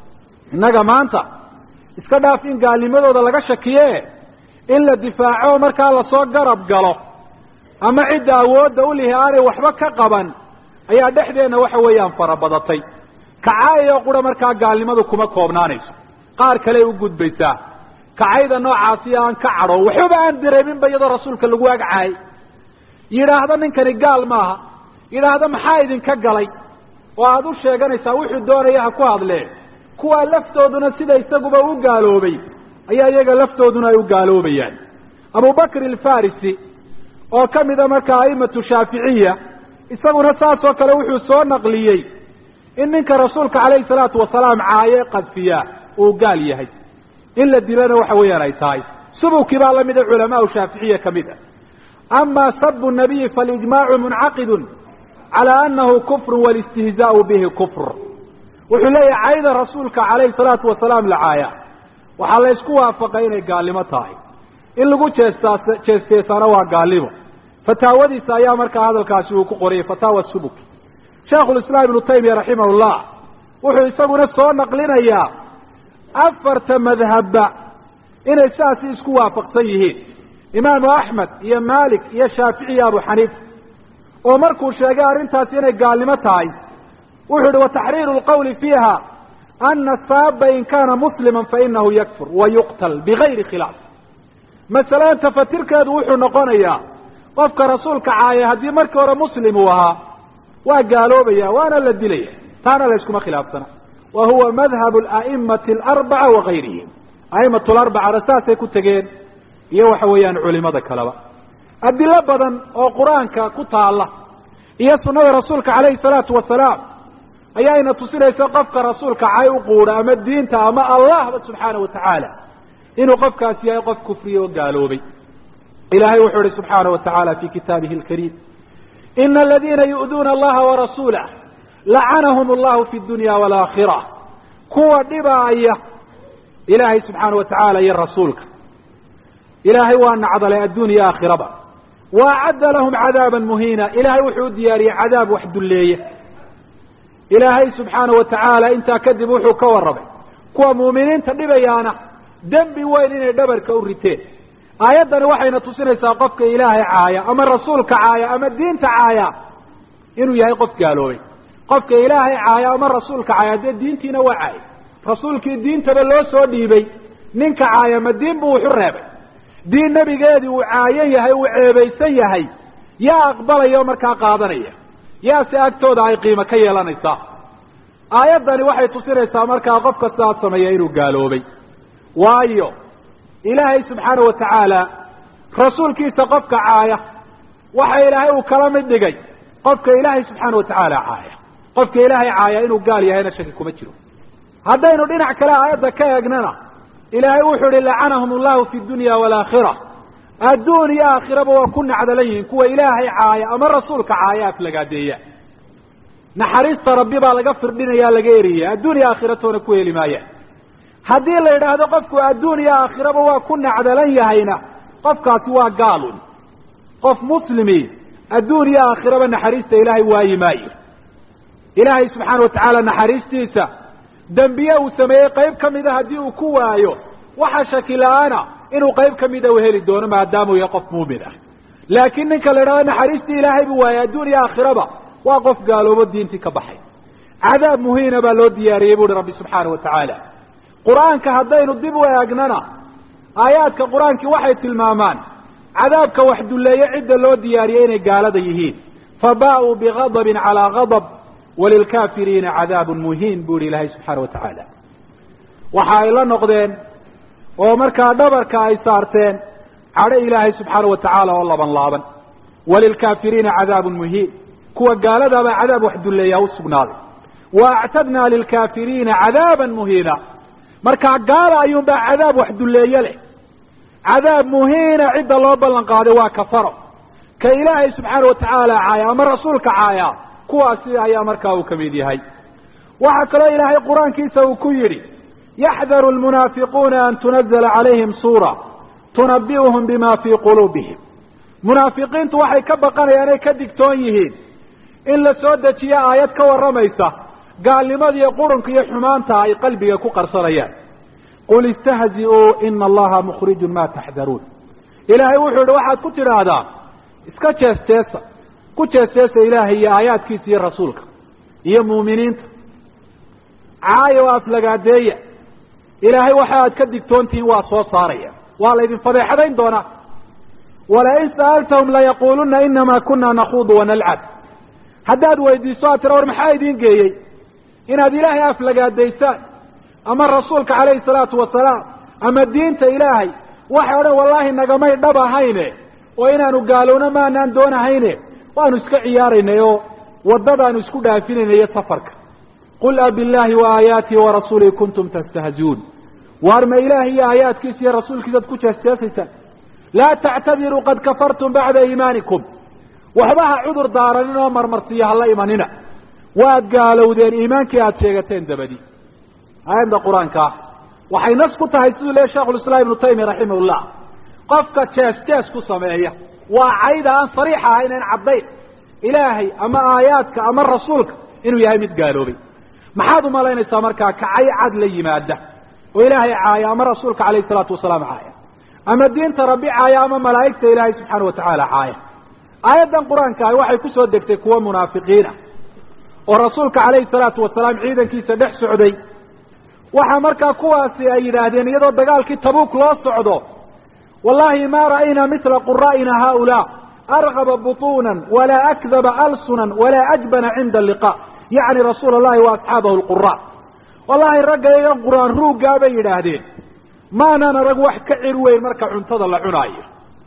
innaga maanta iska dhaaf in gaalnimadooda laga shakiye in la difaaco markaa lasoo garab galo ama cidda awoodda u lihi aanay waxba ka qaban ayaa dhexdeenna waxa weeyaan farabadatay kacaayoo qura markaa gaalnimadu kuma koobnaanayso qaar kale u gudbaysaa kacayda noocaasi aan ka cadho waxbaba aan dareeminba iyadoo rasuulka lagu agcaayay yidhaahdo ninkani gaal maaha yidhaahdo maxaa idinka galay oo aada u sheeganaysaa wuxuu doonaya ha ku hadlee kuwaa laftooduna sida isaguba u gaaloobay ayaa iyaga laftooduna ay u gaaloobayaan abubakr alfarisi oo ka mida markaa aimatu shaaficiya isaguna saas oo kale wuxuu soo naqliyey in ninka rasuulka calayhi salaatu wasalaam caaye qadfiya uu gaal yahay in la dilana waxa weeyaan ay tahay subukii baa lamida culamaau shaaficiya ka mid a ama sabu nabiyi falijmaacu muncaqidun calaa anahu kufru walistihzaau bihi kufr wuxuu leeyahay cayda rasuulka calayhi salaatu wasalaam la caaya waxaa la ysku waafaqay inay gaalnimo tahay in lagu jeestaa jeesteesaana waa gaalnimo fataawadiisa ayaa markaa hadalkaasi uu ku qoriyay fataawa subuki shaikhulislaam ibnu taymiya raximahullah wuxuu isaguna soo naqlinayaa afarta madhabba inay sidaasi isku waafaqsan yihiin imaamu axmed iyo malik iyo shaafici iyo abu xaniifa oo markuu sheegay arrintaasi inay gaalnimo tahay wuxuu yihi wataxriiru lqawli fiiha ana saaba in kana muslima fainahu yakfur wa yuqtal bigayri khilaaf masalada tafatirkeedu wuxuu noqonayaa qofka rasuulka caaya haddii markii hore muslim uu ahaa waa gaaloobaya waana la dilaya taana la yskuma khilaafsana wa huwa madhab a'imati alarbaca wagayrihim a'imatu larbacana saasay ku tegeen iyo waxa weeyaan culimada kaleba adilo badan oo qur-aanka ku taala iyo sunada rasuulka calayhi salaatu wasalaam ayaayna tusinaysa qofka rasuulka cay u quudha ama diinta ama allahba subxaana wa tacaala inuu qofkaasi yahay qof kufriye oo gaaloobay ilahay wuxuu ihi subxaana wa tacaala fi kitaabihi alkariim ina aladiina yu'duuna allaha warasuulah lacanahum allahu fi dunya waalaakhira kuwa dhibaaya ilaahay subxaana wa tacaala iyo rasuulka ilaahay waa nacdalay addunya aakhiraba wa acadda lahum cadaaba muhiina ilahay wuxuu u diyaariyey cadaab wax dulleeya ilaahay subxaana wa tacaala intaa kadib wuxuu ka warramay kuwa muuminiinta dhibayaana dembi weyn inay dhabarka u riteen aayaddani waxayna tusinaysaa qofka ilaahay caaya ama rasuulka caaya ama diinta caaya inuu yahay qof gaaloobay qofka ilaahay caaya ama rasuulka caaya dee diintiina waa caaya rasuulkii diintaba loo soo dhiibay ninka caaya ma diin buu wuxu reebay diin nebigeedii uu caayan yahay uu ceebaysan yahay yaa aqbalaya oo markaa qaadanaya yaase agtooda ay qiimo ka yeelanaysaa aayaddani waxay tusinaysaa markaa qofka sidaas sameeya inuu gaaloobay waayo ilaahay subxaana wa tacaala rasuulkiisa qofka caaya waxa ilaahay uu kala mid dhigay qofka ilaahay subxaana wa tacaala caaya qofka ilaahay caaya inuu gaal yahayna shaki kuma jiro haddaynu dhinac kale aayadda ka eegnana ilaahay wuxuu ihi lacanahum allahu fi dunya waalaakhira adduun iyo aakhiraba waa ku nacdalan yihiin kuwa ilaahay caaya ama rasuulka caaya aflagaadeeya naxariista rabbi baa laga firdhinaya laga eriyaya adduun iyo aakhiratoona ku heli maayaan haddii la yidhaahdo qofku adduun iyo aakhiraba waa ku nacdalan yahayna qofkaasi waa gaalun qof muslimi adduun iyo aakhiraba naxariista ilaahay waayi maayo ilaahay subxaana wa tacaala naxariistiisa dembiye uu sameeyey qayb ka mida haddii uu ku waayo waxa shaki la-aana inuu qayb ka mida uu heli doono maadaamuu yahay qof muumin ah laakiin ninka la yidhahdo naxariistii ilaahay buu waayay adduun iyo aakhiraba waa qof gaaloobo diintii ka baxay cadaab muhiina baa loo diyaariyey bu uhi rabbi subxaana wa tacaala qur-aanka haddaynu dib u eegnana aayaadka qur-aankii waxay tilmaamaan cadaabka wax dulleeye cidda loo diyaariyey inay gaalada yihiin fa baa-uu bigadabin calaa gadab walilkaafiriina cadaabun muhiin bu ihi ilaahay subxaana wa tacaala waxa ay la noqdeen oo markaa dhabarka ay saarteen cadho ilaahay subxaana wa tacaala oo laban laaban walilkaafiriina cadaabun muhiin kuwa gaaladaabaa cadaab wax dulleeyaa u sugnaaday wa actadnaa lilkaafiriina cadaaban muhiina markaa gaala ayuunbaa cadaab wax dulleeye leh cadaab muhiina cidda loo ballan qaaday waa kafaro ka ilaahay subxaana wa tacaala caaya ama rasuulka caaya kuwaasi ayaa markaa uu ka mid yahay waxaa kaloo ilaahay qur-aankiisa uu ku yidhi yaxdaru lmunaafiquuna an tunazala calayhim suura tunabi'uhum bima fii quluubihim munaafiqiintu waxay ka baqanayaan ay ka digtoon yihiin in la soo dejiyo aayad ka warramaysa gaalnimada iyo qurunka iyo xumaanta ay qalbiga ku qarsanayaan qul istahzi'uu ina allaha mukhrijun ma taxdaruun ilaahay wuxuu yihi waxaad ku tidhaahdaa iska jees jeesa ku jees jeesa ilaahay iyo aayaadkiisa iyo rasuulka iyo muuminiinta caaya oo aflagaadeeya ilaahay waxa aad ka digtoontihiin waa soo saaraya waa laydin fadeexadayn doonaa walain sa'altahum layaquluna inama kuna nakuudu wanalcab haddaad weydiiso aad tira war maxaa idiin geeyey inaad ilaahay aflagaadaysaan ama rasuulka calayhi salaatu wasalaam ama diinta ilaahay waxay odhan wallaahi nagamay dhab ahayne oo inaanu gaalowno maanaan doonahayne waanu iska ciyaaraynay oo waddadaanu isku dhaafinayna iyo safarka qul abillaahi wa aayaatihi warasuulihi kuntum tastahziuun waar ma ilaahi iyo aayaadkiisa iyo rasuulkiisaad ku jeesjeesaysaan laa tactadiruu qad kafartum bacda iimaanikum waxba ha cudur daaranin oo marmarsiyo hala imanina waad gaalowdeen iimaankii aada sheegateen dabadi aayadda qur-aanka ah waxay nas ku tahay siduu leeyahy shekhulislaam ibnu taymiya raximahullah qofka jees jees ku sameeya waa cayda aan sariix ahayn aan caddayn ilaahay ama aayaadka ama rasuulka inuu yahay mid gaaloobay maxaad umalaynaysaa markaa kacay cad la yimaada oo ilaahay caaya ama rasuulka calayhi salaatu wasalaam caaya ama diinta rabbi caaya ama malaa'igta ilaahay subxaana watacaala caaya aayaddan qur-aanka ahi waxay kusoo degtay kuwa munaafiqiina oo rasuulka calayhi salaatu wasalaam ciidankiisa dhex socday waxaa markaa kuwaasi ay yidhaahdeen iyadoo dagaalkii tabuuk loo socdo wallahi ma ra'ayna mila qura'ina haulaa argaba butuunan walaa akdaba alsunan walaa ajbana cinda alliqa yacni rasuula allahi wa asxaabahu lqura wallahi ragga iyagan qur-aan ruuggaa bay yidhaahdeen maanaan arag wax ka cir weyn marka cuntada la cunaayo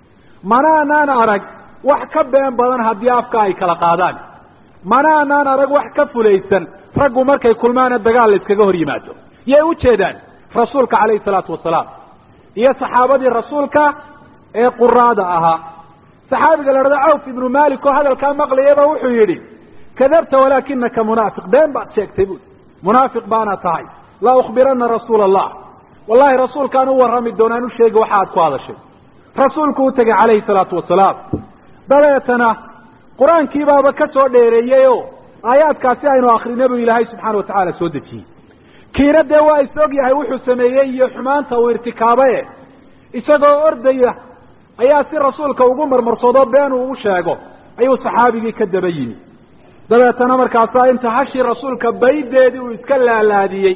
manaanaan arag wax ka been badan haddii afka ay kala qaadaan manaanaan arag wax ka fulaysan raggu markay kulmaana dagaal la iskaga hor yimaado yay ujeedaan rasuulka calayhi salaatu wasalaam iyo saxaabadii rasuulka ee quraada ahaa saxaabiga la dhahdo cawf ibnu malik oo hadalkaa maqlayaba wuxuu yidhi kadabta walaakinaka munaafiq been baad sheegtay buui munaafiq baana tahay la ukhbirana rasuula allah wallahi rasuulkaan u warrami doonaan u sheegi waxa aad ku hadashay rasuulku u tegay calayhi salaatu wasalaam dabeetana qur-aankii baaba ka soo dheereeyey o aayaadkaasi aynu akrinay buu ilaahay subxaana watacaala soo dejiyey kiina dee waa is og yahay wuxuu sameeyey iyo xumaanta uu irtikaabaye isagoo ordaya ayaa si rasuulka ugu marmarsoodo been uu u sheego ayuu saxaabigii ka daba yimi dabeetana markaasaa inta hashii rasuulka baydeedii uu iska laalaadiyey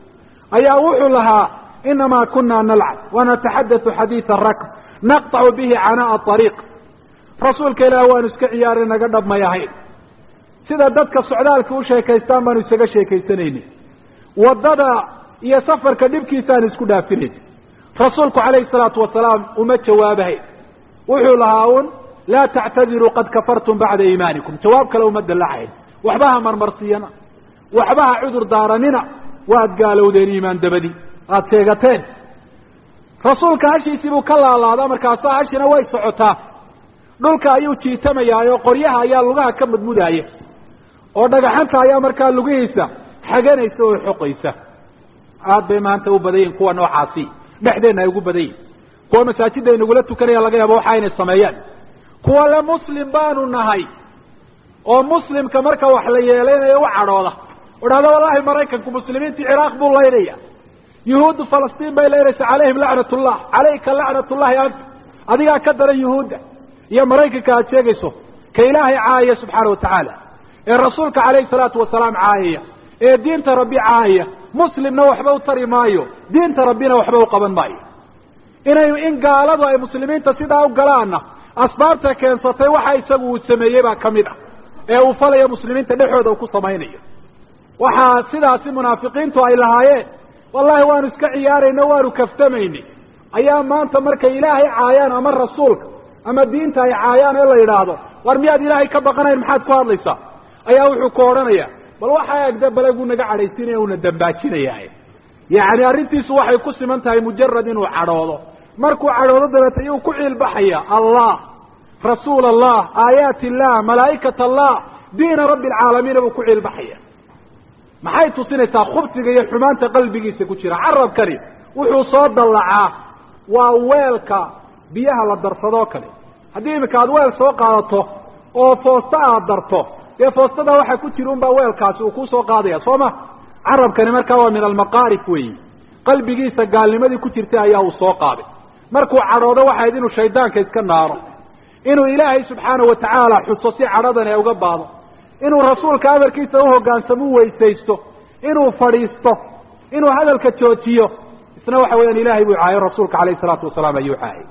ayaa wuxuu lahaa inamaa kuna nalcab wanataxadatu xadiida rakb naqطacu bihi canaa'a ariiq rasuulka ilaah waanu iska ciyaaray naga dhabmay ahayn sida dadka socdaalka u sheekaystaan baanu isaga sheekaysanayni waddada iyo safarka dhibkiisaanu isku dhaafinayni rasuulku calayhi salaatu wasalaam uma jawaabahayn wuxuu lahaa un laa tactadiruu qad kafartum bacda iimaanikum jawaab kale uma dallacayn waxba ha marmarsiyana waxba ha cudur daaranina waad gaalowdeen iimaan dabadi aada sheegateen rasuulka hashiisii buu ka laalaadaa markaasaa hashina way socotaa dhulka ayuu jiitamayaa oo qoryaha ayaa lugaha ka mudmudaaya oo dhagaxanta ayaa markaa lugihiisa xaganaysa oo xoqaysa aad bay maanta u badan yihin kuwa noocaasi dhexdeenna ay ugu badan yihin kuwa masaajidda inagula tukanaya laga yaabo waxa inay sameeyaan kuwa le muslim baanu nahay oo muslimka marka wax la yeeleynayo u cadhooda o dhahda wallahi maraykanku muslimiintii ciraaq buu laynaya yuhuuddu falastiin bay laynaysa calayhim lacnat ullah calayka lacnat ullahi anta adigaa ka daran yuhuudda iyo maraykanka aad sheegayso ka ilaahay caayaya subxaana watacaala ee rasuulka calayhi salaatu wasalaam caayaya ee diinta rabbi caayaya muslimna waxba u tari maayo diinta rabbina waxba u qaban maayo inay in gaaladu ay muslimiinta sidaa u galaanna asbaabta keensatay waxa isagu uu sameeyey baa ka mid ah ee uu falayo muslimiinta dhexooda uu ku samaynayo waxaa sidaasi munaafiqiintu ay lahaayeen wallahi waanu iska ciyaarayno waanu kaftamayni ayaa maanta markay ilaahay caayaan ama rasuulka ama diinta ay caayaan ee la yidhaahdo war miyaad ilaahay ka baqanayn maxaad ku hadlaysaa ayaa wuxuu ku odhanaya bal waxaa egda balaguu naga cadhaysinaya una dambaajinaya yacni arrintiisu waxay ku siman tahay mujarad inuu cadhoodo markuu cadhoodo dabeeta iyuu ku ciilbaxaya allah rasuul allah aayaat illah malaa'ikat allah diina rabbi alcaalamiina buu ku ciilbaxaya maxay tusinaysaa khubsiga iyo xumaanta qalbigiisa ku jira carabkani wuxuu soo dallacaa waa weelka biyaha la darsadoo kale haddii iminka aad weel soo qaadato oo foosta aad darto dee foostada waxaa ku jira unbaa weelkaasi uu kusoo qaadaya soo ma carabkani markaa waa min almaqaarif weeyi qalbigiisa gaalnimadii ku jirtay ayaa uu soo qaaday markuu cadhoodo waxayd inuu shaydaanka iska naaro inuu ilaahay subxaanahu watacaala xuso si cadhadan ee uga baado inuu rasuulka amarkiisa uhogaansamo u weysaysto inuu fadhiisto inuu hadalka joojiyo isna waxa weeyaan ilahay buu caayo rasuulka alayh isalaatu wasalaam ayuu caayay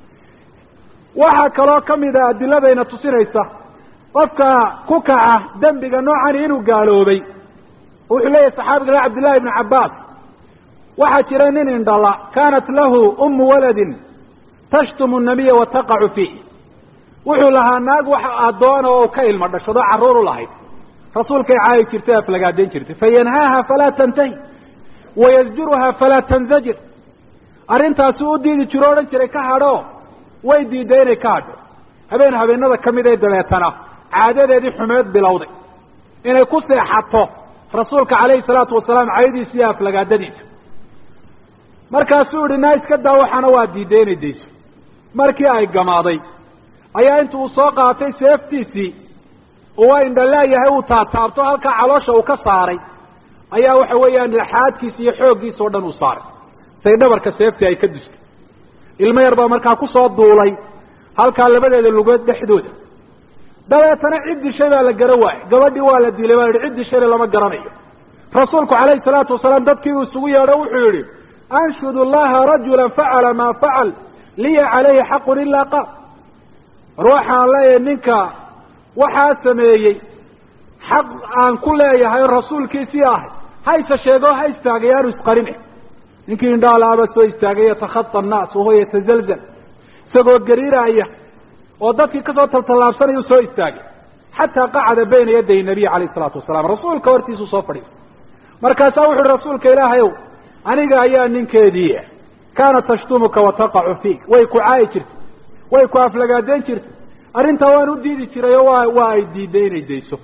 waxaa kaloo kamid a adiladayna tusinaysa qofka ku kaca dembiga noocani inuu gaaloobay wuxuu leeyahy saxaabiga le cabdillahi ibnu cabbaas waxaa jira nin indhala kaanat lahu umu waladin tashtumu nabiya wa taqacu fiih wuxuu lahaa naag wax addoona oo ka ilmo dhashado carruur u lahayd rasuulkay caayi jirtay aflagaadayn jirtay fayanhaaha falaa tantahi wayasjuruha falaa tanzajir arrintaasi u diidi jiro odhan jiray ka hadho way diiday inay ka hadho habeen habeenada kamid ee dabeetana caadadeedii xumeed bilowday inay ku seexato rasuulka calayhi salaatu wasalaam cayadiisa iyo aflagaadadiisa markaasuu yihi naa iska daa waxaana waa diiday inay dayso markii ay gamaaday ayaa intu uu soo qaatay seeftiisii uu indhalaayahay uu taataabto halkaa caloosha uu ka saaray ayaa waxa weeyaan laxaadkiisa iyo xooggiisa o dhan uu saaray say dhabarka seeftii ay ka dustay ilmo yar baa markaa kusoo duulay halkaa labadeeda lugood dhexdooda dabeetana cid dishay baa la gara waayey gabadhii waa la dilay baa yihi cid dishayna lama garanayo rasuulku calayhi salaatu wasalaam dadkii uu isugu yeedho wuxuu yihi anshud llaha rajula facala maa facal liya calayhi xaqun ilaa qaal war waxaan leeyahay ninka waxaa sameeyey xaq aan ku leeyahay oo rasuulkiisii ahay hayse sheego ha istaagay aanu isqarine ninkii indhaalaaba soo istaagay yatakhata annaas wahuwa yatazalzal isagoo gariiraya oo dadkii kasoo taltallaabsanayuu soo istaagay xataa qacada bayna yaday nabiy calayh isalaatu wasalaam rasuulka hortiisuu soo fadhiistay markaasaa wuxu uhi rasuulka ilaahay ow aniga ayaa ninkeedii kaanat tashtumuka wa taqacu fiik way ku caayi jirtay way ku aflagaadeyn jirtay arrintaa waan u diidi jiray oo waa waa ay diiday inay dayso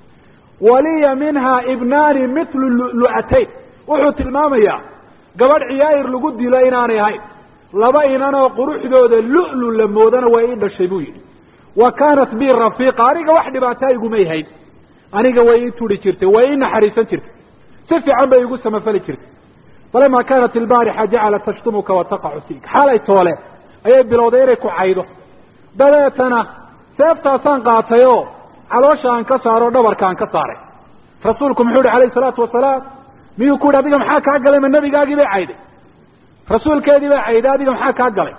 waliya minha ibnaani mitlu lu'atayn wuxuu tilmaamayaa gabadh ciyaayir lagu dilo inaanay ahayn laba inanoo quruxdooda lu'lu la moodana way ii dhashay buu yidhi wa kaanat bi rafiiqa aniga wax dhibaataa igumay hayn aniga way ii turi jirtay way ii naxariisan jirtay si fiican bay igu samafali jirtay falama kaanat ilbaarixa jacalat tashtumuka wa taqacu fiik xaalay toole ayay bilowday inay ku caydo dabeetana seeftaasaan qaatay oo caloosha aan ka saaro o dhabarka aan ka saaray rasuulku muxuu yihi alayhi salaatu wasalaam miyuu ku yihi adiga maxaa kaa galay ma nabigaagii bay cayday rasuulkeedii bay cayday adiga maxaa kaa galay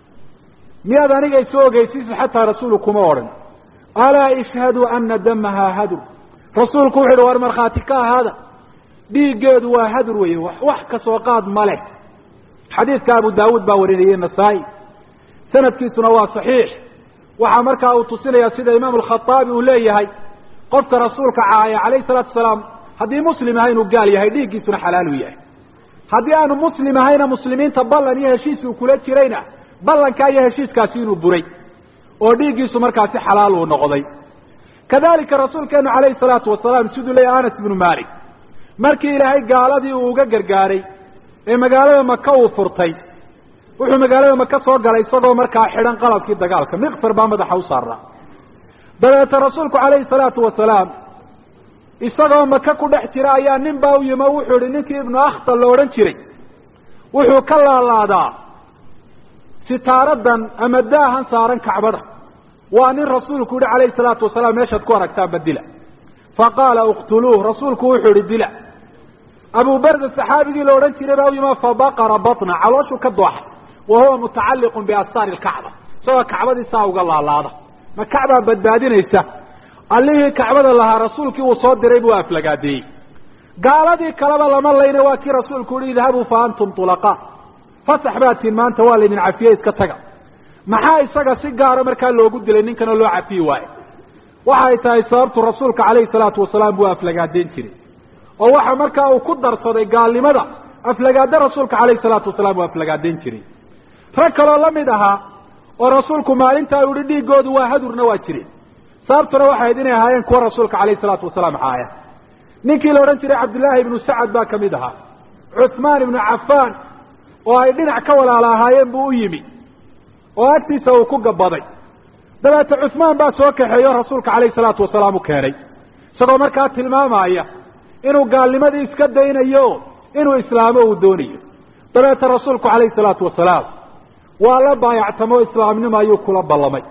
miyaad aniga isu ogeysiisa xataa rasuulu kuma odhan alaa ishhaduu ana damaha hadur rasuulku wuxu uhi war markhaati ka ahaada dhiiggeedu waa hadur weye wax kasoo qaad ma leh xadiidka abu daawuud baa warinayay nasaa-i sanadkiisuna waa saxiix waxaa markaa uu tusinaya sida imaam alkhaaabi uu leeyahay qofka rasuulka caaya calayhi salaatu wasalaam haddii muslim ahay inuu gaal yahay dhiiggiisuna xalaalu yahay haddii aanu muslim ahayna muslimiinta ballan iyo heshiis uu kula jirayna ballankaa iyo heshiiskaasi inuu buray oo dhiiggiisu markaasi xalaal uu noqday kadalika rasuulkeenu calayhi salaatu wasalaam siduu leeyahy anas ibnu malik markii ilaahay gaaladii uu uga gargaaray ee magaalada maka uu furtay wuxuu magaalada maka soo galay isagoo markaa xidhan qalabkii dagaalka miqfar baa madaxa u saaraa dabeete rasuulku calayhi salaatu wasalaam isagoo maka ku dhex jira ayaa nin baa u yimi o wuxuu ihi ninkii ibnu akhtal la odhan jiray wuxuu ka laalaadaa sitaaradan ama daahan saaran kacbada waa nin rasuulku yihi calayhi salaatu wasalaam meeshaad ku aragtaanba dila faqaala uktuluuh rasuulku wuxuu ihi dila abu barda saxaabigii la odhan jiray baa u yima fabaqara batna calooshuu ka dooxay wa huwa mutacalliqun biastaari lkacba isagoo kacbadii saa uga laalaada ma kacbaa badbaadinaysa allihii kacbada lahaa rasuulkii uu soo diray buu aflagaadeeyey gaaladii kaleba lama layna waa kii rasuulku yihi idhabuu fa antum tulaqaa fasax baatiin maanta waa laydin cafiye iska taga maxaa isaga si gaara markaa loogu dilay ninkanoo loo cafiyi waayo waxa ay tahay sababtu rasuulka calayhi salaatu wasalaam buu aflagaadeyn jiray oo waxa markaa uu ku darsaday gaalnimada aflagaado rasuulka calayhi salaatu wasalaam uu aflagaadeyn jiray rag kaloo la mid ahaa oo rasuulku maalintaa u yihi dhiigoodu waa hadurna waa jireen sababtuna waxay ahayd inay ahaayeen kuwa rasuulka calayhi salaatu wasalaam xaaya ninkii la odhan jiray cabdullaahi ibnu sacad baa kamid ahaa cuthmaan ibnu cafaan oo ay dhinac ka walaala ahaayeen buu u yimi oo agtiisa uu ku gabaday dabeete cuthmaan baa soo kaxeeyo rasuulka calayhi salaatu wasalaam u keenay isagoo markaa tilmaamaya inuu gaalnimadii iska daynayo inuu islaamo uu doonayo dabeete rasuulku calayhi salaatu wasalaam waa la baayactamo islaamnimo ayuu kula ballamay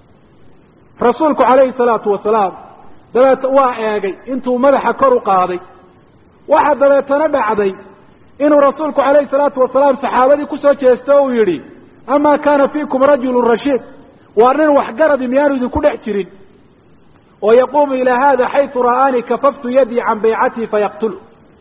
rasuulku calayhi salaatu wasalaam dabeete waa eegay intuu madaxa kor u qaaday waxa dabeetana dhacday inuu rasuulku calayhi salaatu wasalaam saxaabadii kusoo jeesto o uu yidhi amaa kaana fiikum rajulun rashiid waa nin waxgaradi miyaanu idinku dhex jirin oo yaquumu ilaa hada xaytu ra'aanii kafaftu yadii can baycatii fayaqtulu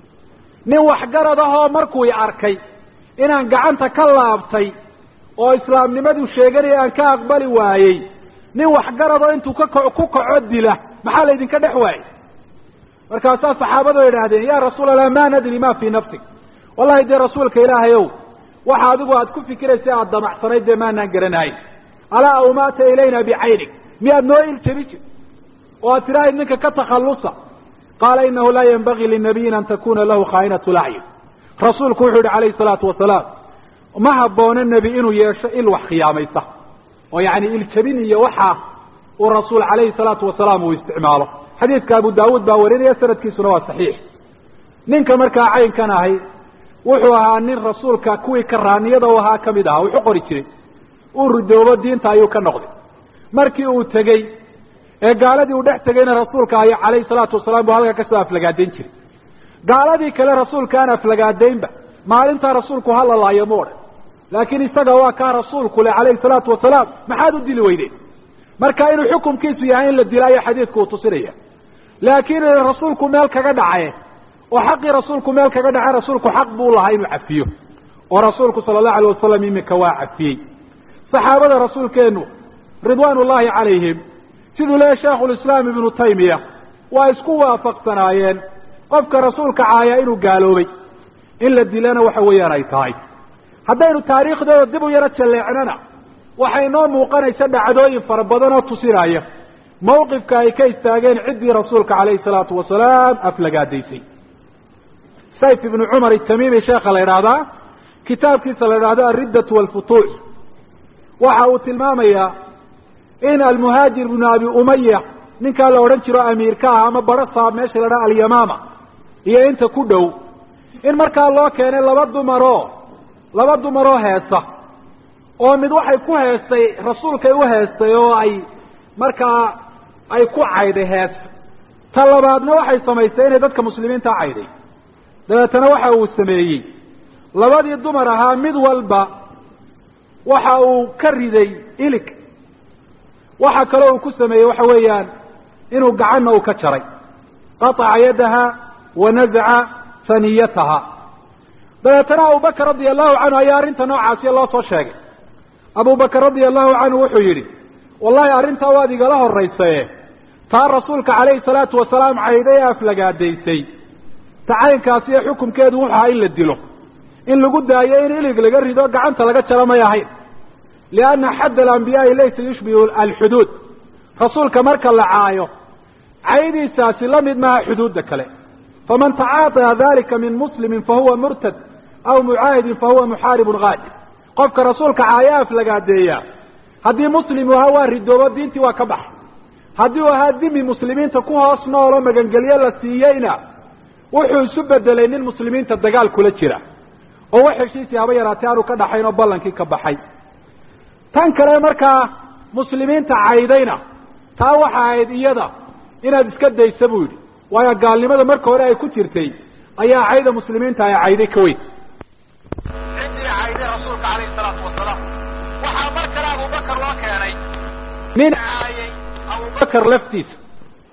nin waxgarad ahoo markuu i arkay inaan gacanta ka laabtay oo islaamnimaduu sheeganaya aan ka aqbali waayey nin waxgaradoo intuu ka ko ku kaco dila maxaa laydinka dhex waayey markaasaa saxaabadu idhaahdeen ya rasuul allah ma nadri ma fii nafsik wallahi dee rasuulka ilaahay ow waxa adigu aad ku fikiraysa aada damacsanayd dee maanaan garanahayn alaa awmaata ilayna bicaynig miyaad noo iljabi jir oo aad tidhahayd ninka ka takhallusa qaala inahu laa yanbagii linabiyin an takuna lahu khaa'inatu lacyun rasuulku wuxuu yihi calayhi salaatu wasalaam ma haboono nebi inuu yeesho il wax khiyaamaysa oo yacni iljabin iyo waxa uu rasuul calayhi salaatu wasalaam uu isticmaalo xadiidka abu daawuud baa warinaya sanadkiisuna waa saxiix ninka markaa caynkan ahay wuxuu ahaa nin rasuulka kuwii karaaniyada u ahaa kamid ahaa wuxu qori jiray uu ridoobo diinta ayuu ka noqday markii uu tegey ee gaaladii uu dhex tegayna rasuulka ay calayhi salaatu wasalaam buu halkaa kasoo aflagaadayn jiray gaaladii kale rasuulka aan aflagaadaynba maalintaa rasuulku halalaayo mu odhan laakiin isaga waa kaa rasuulku le calayhi salaatu wasalaam maxaad u dili weydeen marka inuu xukumkiisu yahay in la dilaayo xadiidku uu tusinaya laakiin rasuulku meel kaga dhacaye oo xaqii rasuulku meel kaga dhace rasuulku xaq buu lahaa inuu cafiyo oo rasuulku sala allahu alayh wasalam iminka waa cafiyey saxaabada rasuulkeenu ridwaan ullahi calayhim siduu leeyahy sheikhulislaam ibnu taymiya waa isku waafaqsanaayeen qofka rasuulka caaya inuu gaaloobay in la dilana waxa weeyaan ay tahay haddaynu taariikhdooda dib u yaro jalleecnana waxay noo muuqanaysa dhacdooyin fara badan oo tusinaya mawqifka ay ka istaageen ciddii rasuulka calayhi salaatu wasalaam aflagaadaysay sayf ibnu cumar itamimi sheekha la idhaahdaa kitaabkiisa la idhahdo alriddatu walfutuux waxa uu tilmaamayaa in almuhaajir ibnu abi umaya ninkaa la odhan jiro amiirka ah ama barasaab meesha la idhaha alyamaama iyo inta ku dhow in markaa loo keenay laba dumaroo laba dumaroo heesa oo mid waxay ku heestay rasuulkay u heestay oo ay markaa ay ku cayday hees ta labaadna waxay samaysay inay dadka muslimiinta cayday dabeetana waxa uu sameeyey labadii dumar ahaa mid walba waxa uu ka riday ilig waxa kaloo uu ku sameeyey waxa weeyaan inuu gacanna uu ka jaray qataca yadaha wa nazaca faniyataha dabeetana abubakar radia allahu canhu ayaa arrinta noocaasiya loo soo sheegay abubakar radia allahu canhu wuxuu yidhi wallahi arrintaa waad igala horaysaye taa rasuulka calayhi salaatu wasalaam cayday ee aflagaadaysay tacaynkaasi ee xukumkeedu wuxu ahaa in la dilo in lagu daayo in ilig laga rido gacanta laga jaro may ahayn lianna xadd alambiyaai laysa yushbihu alxuduud rasuulka marka la caayo caydiisaasi la mid maaha xuduudda kale faman tacaaطaa dalika min muslimin fahuwa murtad aw mucaahidin fahuwa muxaaribun gaadir qofka rasuulka caayo aflagaadeeya haddii muslim uu ahaa waa ridoobo diintii waa ka baxay haddii uu ahaa dimi muslimiinta ku hoos noolo magangelyo la siiyeyna wuxuu isu bedelay nin muslimiinta dagaal kula jira oo wax heshiisii haba yaraatay aanu ka dhaxayn oo ballankii ka baxay tan kale markaa muslimiinta caydayna taa waxa ahayd iyada inaad iska daysa buu yidhi waayo gaalnimada marka hore ay ku jirtay ayaa cayda muslimiinta ay cayday ka weyn ciddii cayday rasuulka calayhi salaatu wasalaam waxaa mar kale abubakar loo keenay nin caayay abubakar laftiisa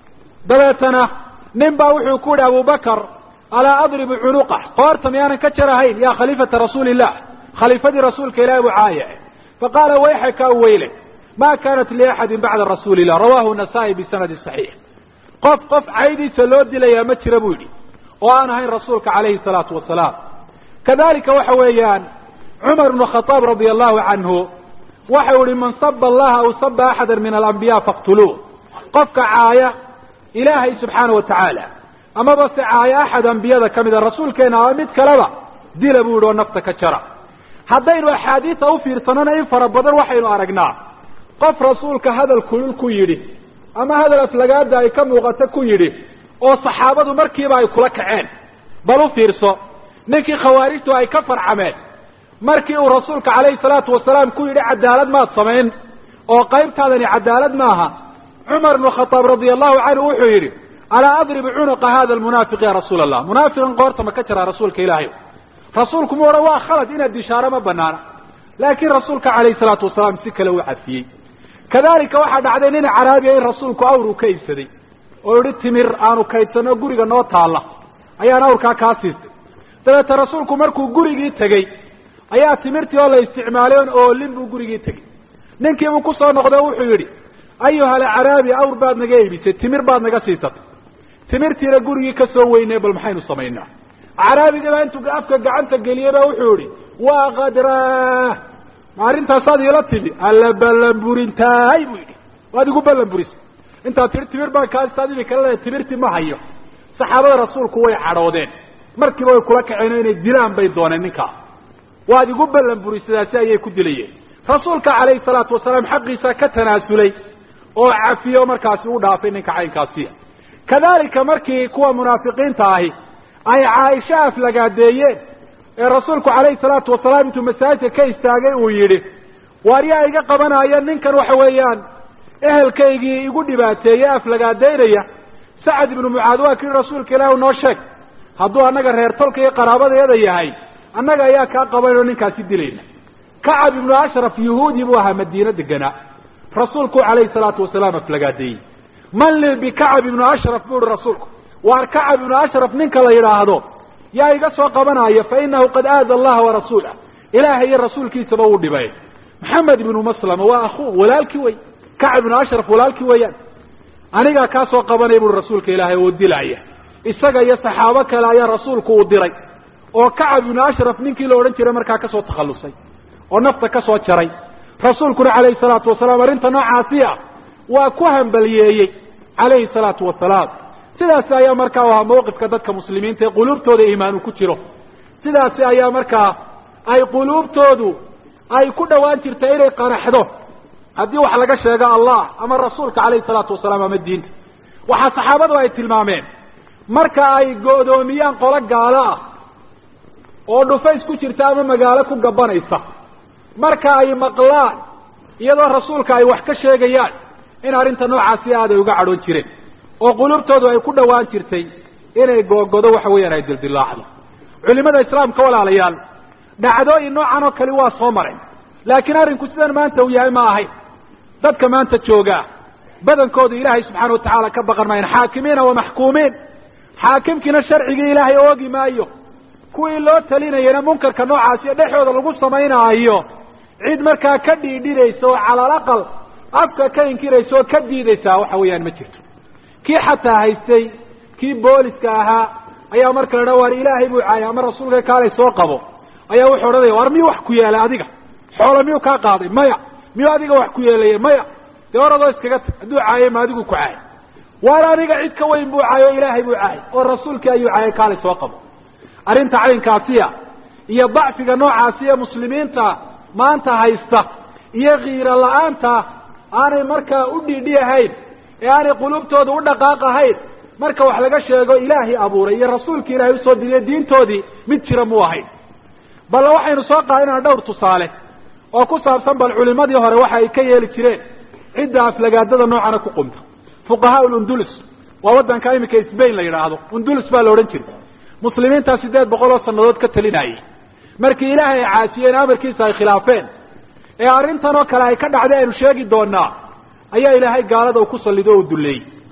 dabeetana nin baa wuxuu ku yihi abubakar alaa adribu cunuqah qoorta miyaanan ka jarahayn yaa khaliifata rasuuli illah khaliifadii rasuulka ilahi buu caaye faqaala wayxaka weyle ma kanat liaxadin bacda rasuuli illah rawahu nasaa-i bisanadi saxiix qof qof caydiisa loo dilayaa ma jira buu yidhi oo aan ahayn rasuulka calayhi salaatu wasalaam kadalika waxa weeyaan cumar bnu khadaab radia allahu canhu waxau yihi man saba allaha aw saba axada min alambiya faqtuluuh qofka caaya ilaahay subxaana wa tacaala amaba se caaya axad ambiyada ka mida rasuulkeena ama mid kaleba dila buu yihi oo nafta ka jara haddaynu axaadiisa ufiirsanona in fara badan waxaynu aragnaa qof rasuulka hadal kulul ku yidhi ama hadal aflagaada ay ka muuqato ku yidhi oo saxaabadu markiiba ay kula kaceen bal u fiirso ninkii khawaarijtu ay ka farcameen markii uu rasuulka calayhi salaatu wasalaam ku yidhi cadaalad maad samayn oo qaybtaadani cadaalad maaha cumar bnu khadaab radia allahu canhu wuxuu yidhi alaa adribu cunuqa hada almunaafiq ya rasuula allah munaafiqan qoorta ma ka jiraa rasuulka ilaahay rasuulku mu odhan waa khalad inaad dishaaro ma banaana laakiin rasuulka calayhi salaatu wasalaam si kale u cafiyey kadalika waxaa dhacday nin caraabiya in rasuulku awr uu ka iibsaday oo yihi timir aanu kaydsano guriga noo taalla ayaan awrkaa kaa siistay dabeete rasuulku markuu gurigii tegey ayaa timirtii oo la isticmaalay on oolin buu gurigii tegey ninkiibuu kusoo noqday o wuxuu yidhi ayuha alcaraabi awr baad naga iibisay timir baad naga siisatay timirtiina gurigii ka soo weynee bal maxaynu samaynaa caraabigiibaa intuu afka gacanta geliyey ba wuxuu yihi waa kadraa ma arrintaasaad iila timi alla ballanburintahay buu yidhi waad igu ballanburisay intaad tihi timir baan kaaistaad imi kala leedahay timirtii ma hayo saxaabada rasuulku way cadhoodeen markiiba way kula kaceen inay dilaan bay dooneen ninkaa waad igu ballanburisadaasi ayay ku dilayeen rasuulka calayhi salaatu wasalaam xaqiisa ka tanaasulay oo cafiyo markaasi u dhaafay ninka caynkaasiya kadalika markii kuwa munaafiqiinta ahi ay caaisha aflagaadeeyeen ee rasuulku calayhi salaatu wasalaam intuu masaajidka ka istaagay uu yidhi waar yaa iga qabanaya ninkan waxa weeyaan ehelkaygii igu dhibaateeye aflagaadeynaya sacad ibnu mucaad waa kii rasuulka ilaahi noo sheeg hadduu annaga reer tolka iyo qaraabadayada yahay annaga ayaa kaa qabanayoo ninkaasi dilayna kacab ibnu ashraf yahuudi buu ahaa madiino deganaa rasuulku calayhi salaatu wasalaam aflagaadeeyey man li bikacab ibnu ashraf buu ihi rasuulku waar kacab ibnu ashraf ninka la yidhaahdo yaa iga soo qabanaya fa inahu qad aada allaha warasuulah ilaahay iyo rasuulkiisaba uu dhibay maxamed ibnu maslama waa akuu walaalkii wey kacab ibnu ashraf walaalkii weeyaan anigaa kaa soo qabanaya buui rasuulka ilaahay oo dilaya isaga iyo saxaabo kale ayaa rasuulku uu diray oo kacab ibnu ashraf ninkii la odhan jiray markaa kasoo takhallusay oo nafta ka soo jaray rasuulkuna calayhi salaatu wasalaam arrinta noocaasi ah waa ku hambaliyeeyey calayhi salaatu wasalaam sidaasi ayaa markaa u ahaa mawqifka dadka muslimiinta ee quluubtooda iimaanu ku jiro sidaasi ayaa markaa ay quluubtoodu ay ku dhowaan jirta inay qanaxdo haddii wax laga sheego allah ama rasuulka calayhi salaatu wasalaam ama diinta waxaa saxaabadu ay tilmaameen marka ay go'doomiyaan qolo gaalo ah oo dhufays ku jirta ama magaalo ku gabanaysa marka ay maqlaan iyadoo rasuulka ay wax ka sheegayaan in arrinta noocaasi aad ay uga cadhoon jireen oo qulubtoodu ay ku dhowaan jirtay inay googodo waxa weeyaan ay dildilaacdo culimada islaamka walaalayaal dhacdooyin noocan oo kale waa soo mareen laakiin arrinku sidan maanta uu yahay ma ahayn dadka maanta joogaa badankoodu ilaahay subxaana watacaala ka baqan maayan xaakimiina wa maxkuumiin xaakimkiina sharcigii ilaahay oogi maayo kuwii loo talinayana munkarka noocaasiyo dhexooda lagu samaynaayo cid markaa ka dhiidhinaysa oo cala alaqal afka ka inkiraysa oo ka diidaysaa waxa weeyaan ma jirto kii xataa haystay kii booliska ahaa ayaa marka la dhaa waar ilaahay buu caayay ama rasuulka kaalay soo qabo ayaa wuxuu odhanaya war miyuu wax ku yeelay adiga xoola miyuu kaa qaaday maya miyuu adiga wax ku yeelaya maya dee oradoo iskaga tag hadduu caayay ma adigu ku caayay waar aniga cid ka weyn buu caayay oo ilaahay buu caayay oo rasuulkii ayuu caayay kaalay soo qabo arrinta caynkaasiya iyo dacfiga noocaasi ee muslimiinta maanta haysta iyo kiiro la-aanta aanay markaa u dhiidhiyahayn ee aanay qulubtooda u dhaqaaqahayn marka wax laga sheego ilaahay abuuray iyo rasuulka ilaahay usoo diriye diintoodii mid jira mu ahayn bal waxaynu soo qaadinaa dhowr tusaale oo ku saabsan bal culimadii hore waxa ay ka yeeli jireen cidda aflagaadada noocana ku qumta fuqahaa undulus waa waddanka iminka sbain la yidhaahdo undulus baa la odhan jiray muslimiintaa sideed boqol oo sanadood ka talinayay markii ilaahay ay caasiyeen amarkiisa ay khilaafeen ee arrintan oo kale ay ka dhacday aynu sheegi doonaa ayaa ilaahay gaalada uu ku sallido o u duleeyey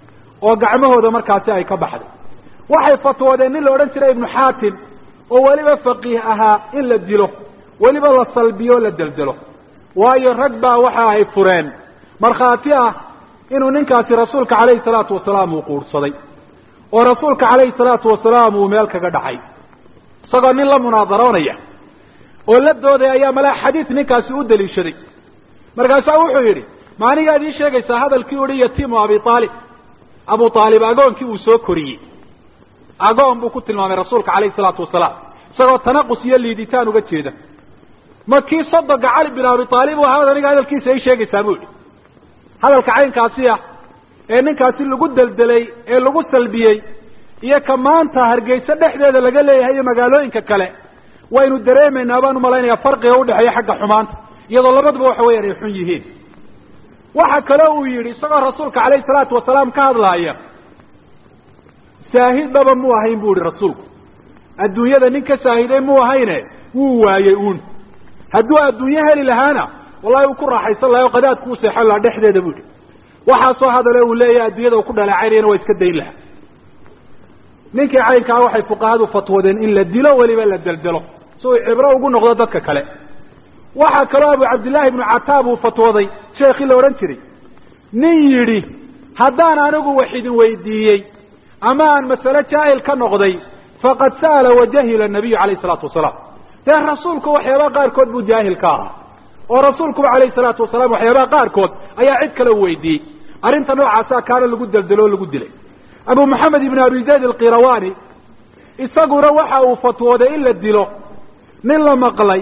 oo gacmahooda markaasi ay ka baxday waxay fatwoodeen nin la odhan jiray ibnu xaatim oo weliba faqiih ahaa in la dilo weliba la salbiyo la deldelo waayo rag baa waxa ay fureen markhaati ah inuu ninkaasi rasuulka calayhi salaatu wasalaam uu quurhsaday oo rasuulka calayhi salaatu wasalaam uu meel kaga dhacay isagoo nin la munaadaroonaya oo la dooday ayaa malaa xadiis ninkaasi u daliishaday markaasaa wuxuu yidhi ma anigaad ii sheegaysaa hadalkii uhi yatiimu abi aalib abu aalib agoonkii uu soo koriyey agoon buu ku tilmaamay rasuulka calayhi salaatu wasalaam isagoo tanaqus iyo liiditaan uga jeeda ma kii sodoga cali bin abi aalib u ahaad aniga hadalkiisa ii sheegaysaa buu yidhi hadalka caynkaasi ah ee ninkaasi lagu deldelay ee lagu salbiyey iyo ka maanta hargeysa dhexdeeda laga leeyahay iyo magaalooyinka kale waynu dareemaynaa baan umalaynaya farqiga udhexeeya xagga xumaanta iyadoo labaduba waxa weeyaan ay xun yihiin waxa kale uu yidhi isagoo rasuulka calayhi salaatu wasalaam ka hadlaaya saahidaba mu ahayn bu yihi rasuulku adduunyada nin ka saahiday mu ahayne wuu waayey uun hadduu adduunyo heli lahaana wallahi uu ku raaxaysan lahay o qadaadku u seexan lahaa dhexdeeda bu yihi waxaasoo hadale uu leeyahay adduunyada uu ku dhaleecaynayana waa iska dayn lahaa ninkii caynkaa waxay fuqahadu fatwoodeen in la dilo weliba la deldelo si uu cibro ugu noqdo dadka kale waxaa kaloo abu cabdillahi ibnu cataab uu fatwooday sheekii la odhan jiray nin yidhi haddaan anigu wax idin weydiiyey ama aan masale jaahil ka noqday faqad sa'ala wajahila nabiyu calayhi salaatu wasalaam dee rasuulku waxyaabaha qaarkood buu jaahil ka ahaa oo rasuulkuba calayhi salaatu wasalaam waxyaabaha qaarkood ayaa cid kale u weydiiyey arrinta noocaasa kaana lagu deldelo o lagu dilay abu maxamed ibn abi zayd alqirawani isaguna waxa uu fatwooday in la dilo nin la maqlay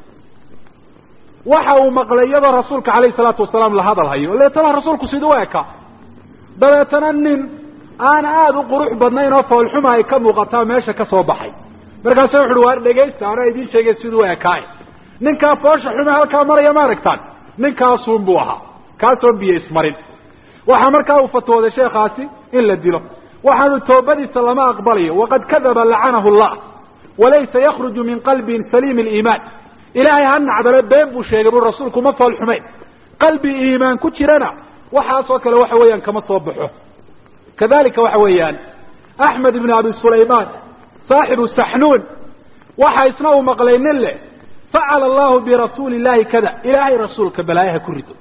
waxa uu maqlay iyadoo rasuulka calayhi salaatu wasalaam la hadal hayo leetana rasuulku siduu u eka dabeetana nin aan aada u qurux badnayn oo foolxuma ay ka muuqataa meesha ka soo baxay markaasu wuxu uhi waar dhegaysta anaa idiin sheegay siduu u ekaay ninkaa foosha xume halkaa maraya ma aragtaan ninkaasuun buu ahaa kaasoon biyo ismarin waxaa markaa uu fatwooday sheekhaasi in la dilo waxaanu toobadiisa lama aqbalayo waqad kadaba lacanahu llah walaysa yakruju min qalbin saliim aliimaan ilaahay ha nacdale been buu sheegay bui rasuulku ma fool xumeyn qalbi iimaan ku jirana waxaasoo kale waxa weeyaan kama soo baxo kadalika waxa weeyaan axmed ibn abi sulaymaan saaxibu saxnuun waxa isna uu maqlay nin leh facala allahu birasuuli illahi kada ilaahay rasuulka balaayaha ku rido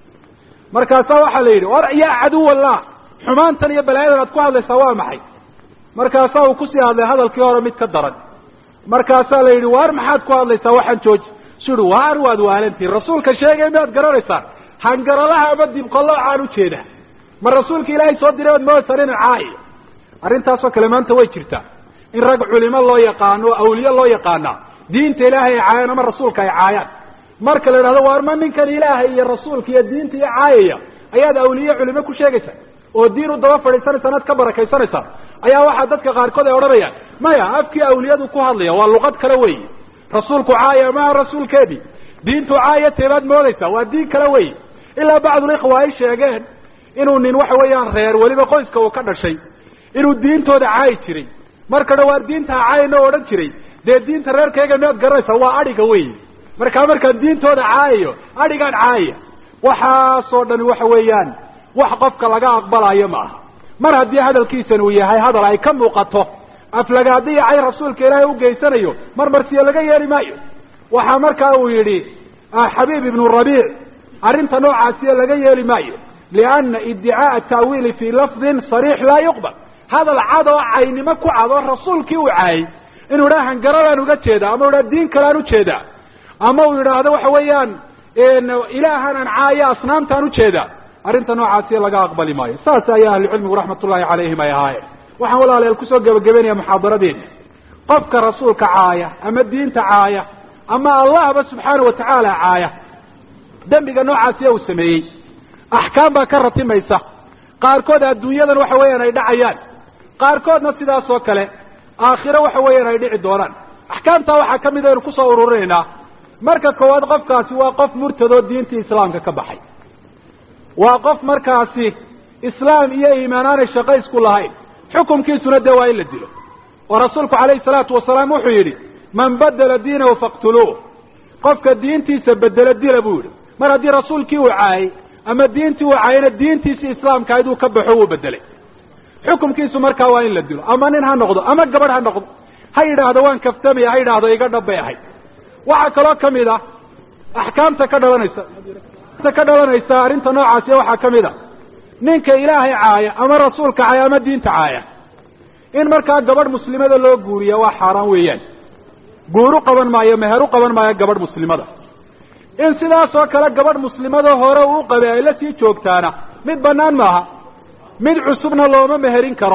markaasaa waxaa la yidhi war yaa caduw allah xumaantan iyo balaayadan aad ku hadlaysaa waa maxay markaasaa uu kusii hadlay hadalkii hore mid ka daran markaasaa la yidhi waar maxaad ku hadlaysaa waxaan jooji su uhi waar waad waalantihin rasuulka sheegay miyaad garanaysaan hangaralaha ama dibqaloocaan ujeeda ma rasuulka ilaahay soo diray oad moodaysaan inu caayo arrintaasoo kale maanta way jirtaa in rag culimo loo yaqaano o awliye loo yaqaana diinta ilaahay ay caayaan ama rasuulka ay caayaan marka la yidhahdo waar ma ninkan ilaahay iyo rasuulka iyo diinta iyo caayaya ayaad awliye culimo ku sheegaysaa oo diin u daba fadhiisanaysaan aad ka barakaysanaysaa ayaa waxaa dadka qaarkood ay odhanayaan maya afkii awliyadu ku hadlaya waa luqad kale wey rasuulku caaya maha rasuulkeedii diintu caaya teebaad moodaysaa waa diin kale wey ilaa bacdulikhwa ay sheegeen inuu nin waxa weeyaan reer weliba qoyska uu ka dhashay inuu diintooda caayi jiray marka dhawaar diinta ha caayana o odhan jiray dee diinta reerkayga miyaad garanaysaa waa adhiga wey markaa markaan diintooda caayayo adhigaan caayaya waxaasoo dhani waxa weeyaan wax qofka laga aqbalayo ma aha mar haddii hadalkiisan uu yahay hadal ay ka muuqato aflagaadiya cay rasuulka ilaahay u geysanayo mar marsiyo laga yeeli maayo waxaa markaa uu yidhi xabiib ibnu rabiic arrinta noocaasiyo laga yeeli maayo lianna iddicaaa ta'wiili fii lafdin sariix laa yuqbal hadal cad oo caynimo ku cad oo rasuulkii uu caayay inuu idhaha hangaradaan uga jeeda ama u idhaha diin kaleaan ujeeda ama uu yidhaahdo waxa weeyaan ilaahanaan caaya asnaamtaan ujeeda arrinta noocaasiyo laga aqbali maayo saas ayaa ahlucilmigu raxmat ullahi calayhim ay ahaayeen waxaan walaalayaal kusoo gebagabeynaya muxaadaradeena qofka rasuulka caaya ama diinta caaya ama allahba subxaana watacaala caaya dembiga noocaasiya uu sameeyey axkaam baa ka ratimaysa qaarkood adduunyadan waxa weeyaan ay dhacayaan qaarkoodna sidaas oo kale aakhiro waxa weeyaan ay dhici doonaan axkaamtaa waxaa ka mid aynu kusoo ururinaynaa marka koowaad qofkaasi waa qof murtadoo diintii islaamka ka baxay waa qof markaasi islaam iyo iimaan aanay shaqo isku lahayn xukumkiisuna dee waa in la dilo oo rasuulku calayhi salaatu wasalaam wuxuu yidhi man badela diinahu faqtuluuh qofka diintiisa bedelo dila buu yidhi mar haddii rasuulkii uu caayay ama diintii uu caayayna diintiisii islaamka ayd uu ka baxo wuu bedelay xukumkiisu markaa waa in la dilo ama nin ha noqdo ama gabadh ha noqdo ha yidhaahdo waan kaftamaya ha yidhaahdo iga dhab bay ahayd waxaa kaloo kamid a axkaamta ka dhalanaysa ka dhalanaysa arrinta noocaasi waxaa ka mid a ninka ilaahay caaya ama rasuulka caaya ama diinta caaya in markaa gabadh muslimada loo guuriya waa xaaraan weeyaan guur u qaban maayo meher u qaban maayo gabadh muslimada in sidaas oo kale gabadh muslimada hore uu qabay ay la sii joogtaana mid banaan maaha mid cusubna looma meherin karo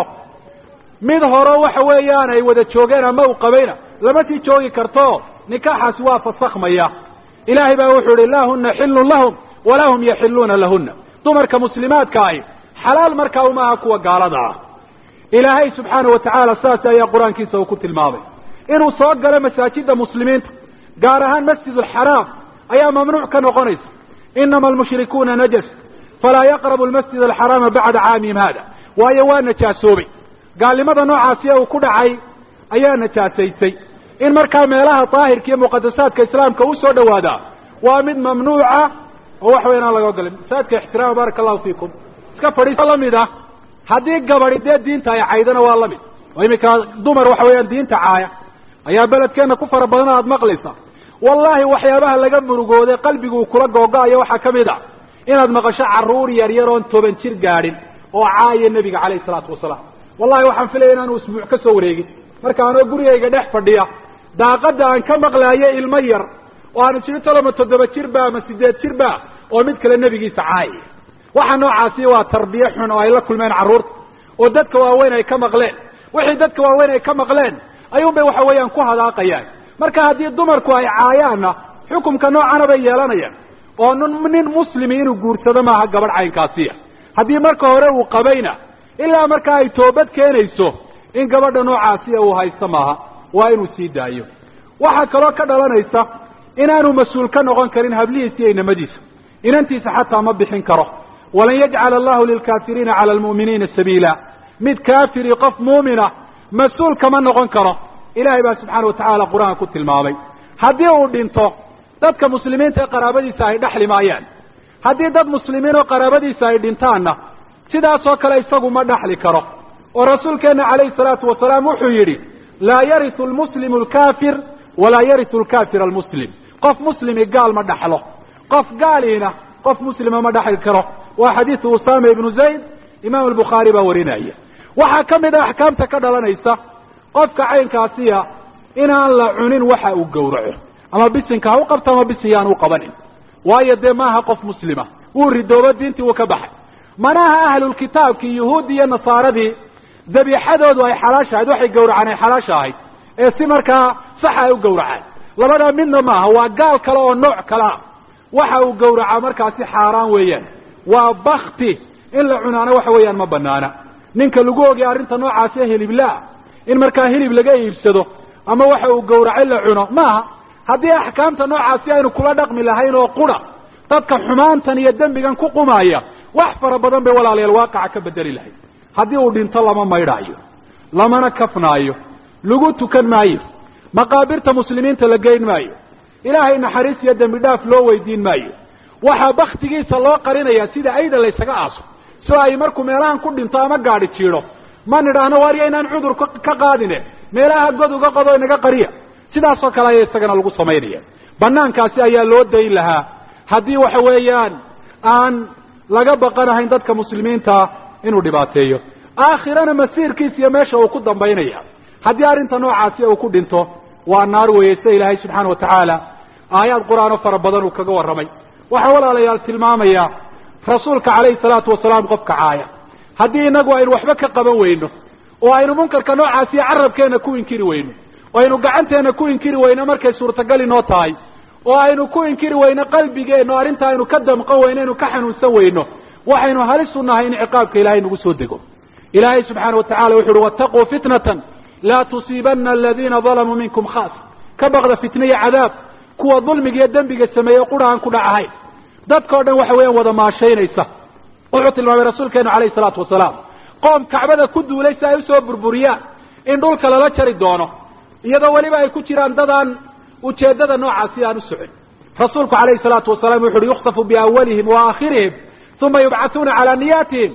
mid hore waxa weeyaan ay wada joogeen ama uu qabayna lama sii joogi karto nikaaxaasi waa fasakhmaya ilaahay baa wuxuu ihi laa huna xilun lahum walaa hum yaxiluuna lahuna dumarka muslimaadka ahi xalaal markaa umaaha kuwa gaalada ah ilaahay subxaana wa tacaala saas ayaa qur-aankiisa uu ku tilmaamay inuu soo galo masaajida muslimiinta gaar ahaan masjid alxaraam ayaa mamnuuc ka noqonaysa inama almushrikuuna najas falaa yaqrabu almasjid alxaraama bacda caamihim hada waayo waa najaasoobay gaalnimada noocaasi ee uu ku dhacay ayaa najaasaysay in markaa meelaha daahirka iyo muqadasaadka islaamka u soo dhawaadaa waa mid mamnuuca oo wax weyn aan laga ogolay masaajidka ixtiraama baaraka allahu fiikum iska fadhiis lamid ah haddii gabadi dee diinta ay caydana waa lamid oo iminka dumar waxa weeyaan diinta caaya ayaa beledkeena ku fara badan aad maqlaysa wallahi waxyaabaha laga murugooday qalbigu kula googo-ayo waxaa kamid a inaad maqasho caruur yar yar oon toban jir gaadhin oo caaya nebiga calayhi salaatu wasalaam wallahi waxaan filaya inaanu isbuuc ka soo wareegin marka anoo gurigayga dhex fadhiya daaqada aan ka maqlaayo ilmo yar oo aanu jiri toloma toddoba jir ba ama sideed jir ba oo mid kale nebigiisa caayaya waxa noocaasi waa tarbiye xun oo ay la kulmeen carruurta oo dadka waaweyn ay ka maqleen wixii dadka waaweyn ay ka maqleen ayuun bay waxa weeyaan ku hadaaqayaan marka haddii dumarku ay caayaanna xukumka noocana bay yeelanayaan oo n nin muslimi inuu guursado maaha gabadh caynkaasiya haddii marka hore uu qabayna ilaa markaa ay toobad keenayso in gabadha noocaasiya uu haysto maaha waa inuu sii daayo waxaa kaloo ka dhalanaysa inaanu mas-uul ka noqon karin hablihiisa iyo inamadiisa inantiisa xataa ma bixin karo walan yajcala allahu lilkaafiriina cala almu'miniina sabiila mid kaafiri qof muumina mas-uul kama noqon karo ilahay baa subxaana watacaala qur-aanka ku tilmaamay haddii uu dhinto dadka muslimiinta ee qaraabadiisa ay dhexli maayaan haddii dad muslimiin oo qaraabadiisa ay dhintaanna sidaasoo kale isagu ma dhexli karo oo rasuulkeena calayhi salaatu wasalaam wuxuu yidhi laa yaritu almuslimu alkaafir walaa yaritu alkaafir almuslim qof muslimi gaal ma dhaxlo qof gaaliina qof muslima ma dhexli karo waa xadiisu usama ibnu zayd imaam albukhaari baa warinaya waxaa ka mid a axkaamta ka dhalanaysa qofka caynkaasiya inaan la cunin waxa uu gowraco ama bisinka ha u qabto ama bisin yaan u qabanin waayo dee maaha qof muslima wuu ridoobo diintii wuu ka baxay manaha ahlulkitaabkii yuhuudi iyo nasaaradii dabiixadoodu ay xalaasha ahayd waxay gowracaan ay xalaasha ahayd ee si markaa saxa ay u gowracaan labadaa midna maaha waa gaal kale oo nooc kale ah waxa uu gowracaa markaasi xaaraan weeyaan waa bakti in la cunaana waxa weeyaan ma banaana ninka lagu ogay arrinta noocaasi hiliblaa in markaa hilib laga iibsado ama waxa uu gowracay la cuno maaha haddii axkaamta noocaasi aynu kula dhaqmi lahayn oo qura dadka xumaantan iyo dembigan ku qumaya wax fara badan bay walaalayaal waaqaca ka bedeli lahayd haddii uu dhinto lama maydhaayo lamana kafnaayo lagu tukan maayo maqaabirta muslimiinta la geyn maayo ilaahay naxariis iyo dembi dhaaf loo weydiin maayo waxaa baktigiisa loo qarinaya sida ayda laysaga aaso so ay markuu meelahan ku dhinto ama gaadhi jiidho ma nidhaahno waarya inaan cudur ka qaadine meelaha god uga qodo inaga qariya sidaasoo kale ayaa isagana lagu samaynaya banaankaasi ayaa loo dayn lahaa haddii waxa weeyaan aan laga baqanahayn dadka muslimiinta inuu dhibaateeyo aakhirana masiirkiisa iyo meesha uu ku dambaynaya haddii arrinta noocaasi uu ku dhinto waa naar weeye sida ilaahay subxaana watacaala aayaad qur-aan oo fara badan uu kaga warramay waxaa walaalayaal tilmaamaya rasuulka calayhi salaatu wasalaam qofka caaya haddii inagu aynu waxba ka qaban weyno oo aynu munkarka noocaasiyo carabkeena ku inkiri weyno oo aynu gacanteena ku inkiri weyno markay suurtagal inoo tahay oo aynu ku inkiri weyno qalbigeenna o arrinta aynu ka damqan weyno aynu ka xanuunsan weyno waxaynu halis u nahay in ciqaabka ilahay nagu soo dego ilaahay subxaana watacala wuxu uhi wattaquu fitnatan laa tusiibana aladiina dalamuu minkum khaas ka baqda fitna iyo cadaab kuwa dulmiga iyo dembiga sameeyey qura aan ku dhacahayn dadkao dhan waxa weeyaan wada maashaynaysa wuxuu tilmaamay rasuulkeenu calayhi salaatu wasalaam qoom kacbada ku duulay si ay usoo burburiyaan in dhulka lala jari doono iyadoo weliba ay ku jiraan dadaan ujeeddada noocaasi aan u socon rasuulku calayhi salaatu wasalaam wuxu uhi yukhtafu biawalihim wa aakhirihim uma yubcathuuna calaa niyaatihim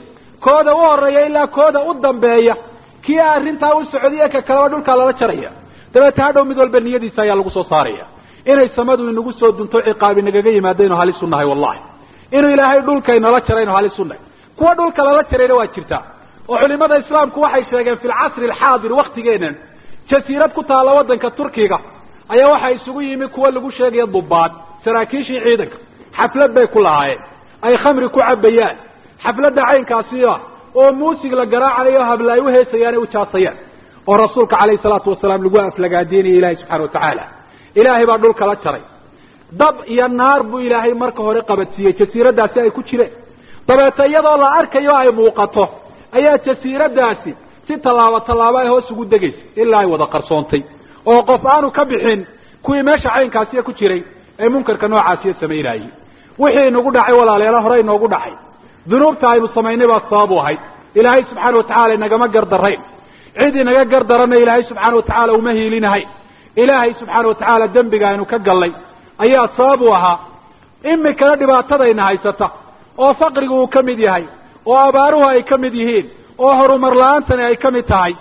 kooda u horeeya ilaa kooda u dambeeya kii arrintaa u socdiye ka kaleba dhulkaa lala jaraya dabeete hadhow mid walba niyadiisa ayaa lagu soo saaraya inay samadu inagu soo dunto ciqaabi nagaga yimaado inu halis u nahay wallahi inuu ilaahay dhulka inala jara inu halis u nahay kuwa dhulka lala jarayna waa jirtaa oo culimada islaamku waxay sheegeen fi lcasri alxaadir waktigeenan jasiirad ku taalla waddanka turkiga ayaa waxaa isugu yimi kuwa lagu sheegaya dubaad saraakiishii ciidanka xaflad bay ku lahaayeen ay khamri ku cabayaan xafladda caynkaasi ah oo muusig la garaacanayo habla ay u heesayaan ay u jaasayaan oo rasuulka calayhi salaatu wasalaam lagu aflagaadeenaya ilaahay subxana watacaala ilaahay baa dhulka la jaray dab iyo naar buu ilaahay marka hore qabadsiiyey jasiiraddaasi ay ku jireen dabeete iyadoo la arkayo ay muuqato ayaa jasiiradaasi si tallaabo tallaabo ay hoos ugu degaysa ilaa ay wada qarsoontay oo qof aanu ka bixin kuwii meesha caynkaasiya ku jiray ee munkarka noocaasiya samaynayey wixii inagu dhacay walaalayaala hore inoogu dhacay dunuubta aynu samaynay baa sabab u ahayd ilaahay subxaana watacala inagama gardarayn cid inaga gardarana ilaahay subxaana watacaala uma hiilinahayn ilaahay subxaana watacaala dembiga aynu ka gallay ayaa sabab u ahaa imikana dhibaatadayna haysata oo faqrigu uu ka mid yahay oo abaaruhu ay ka mid yihiin oo horumar la-aantani ay ka mid tahay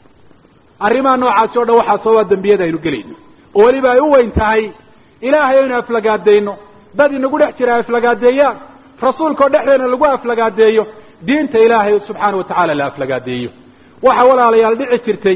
arrimaha noocaasi o dhan waxaa sababa dembiyada aynu gelayno oo weliba ay u weyn tahay ilaahay aynu aflagaadayno dad inagu dhex jira aflagaadeeyaan rasuulka oo dhexdeena lagu aflagaadeeyo diinta ilaahay subxaana watacaala la aflagaadeeyo waxa walaalayaal dhici jirtay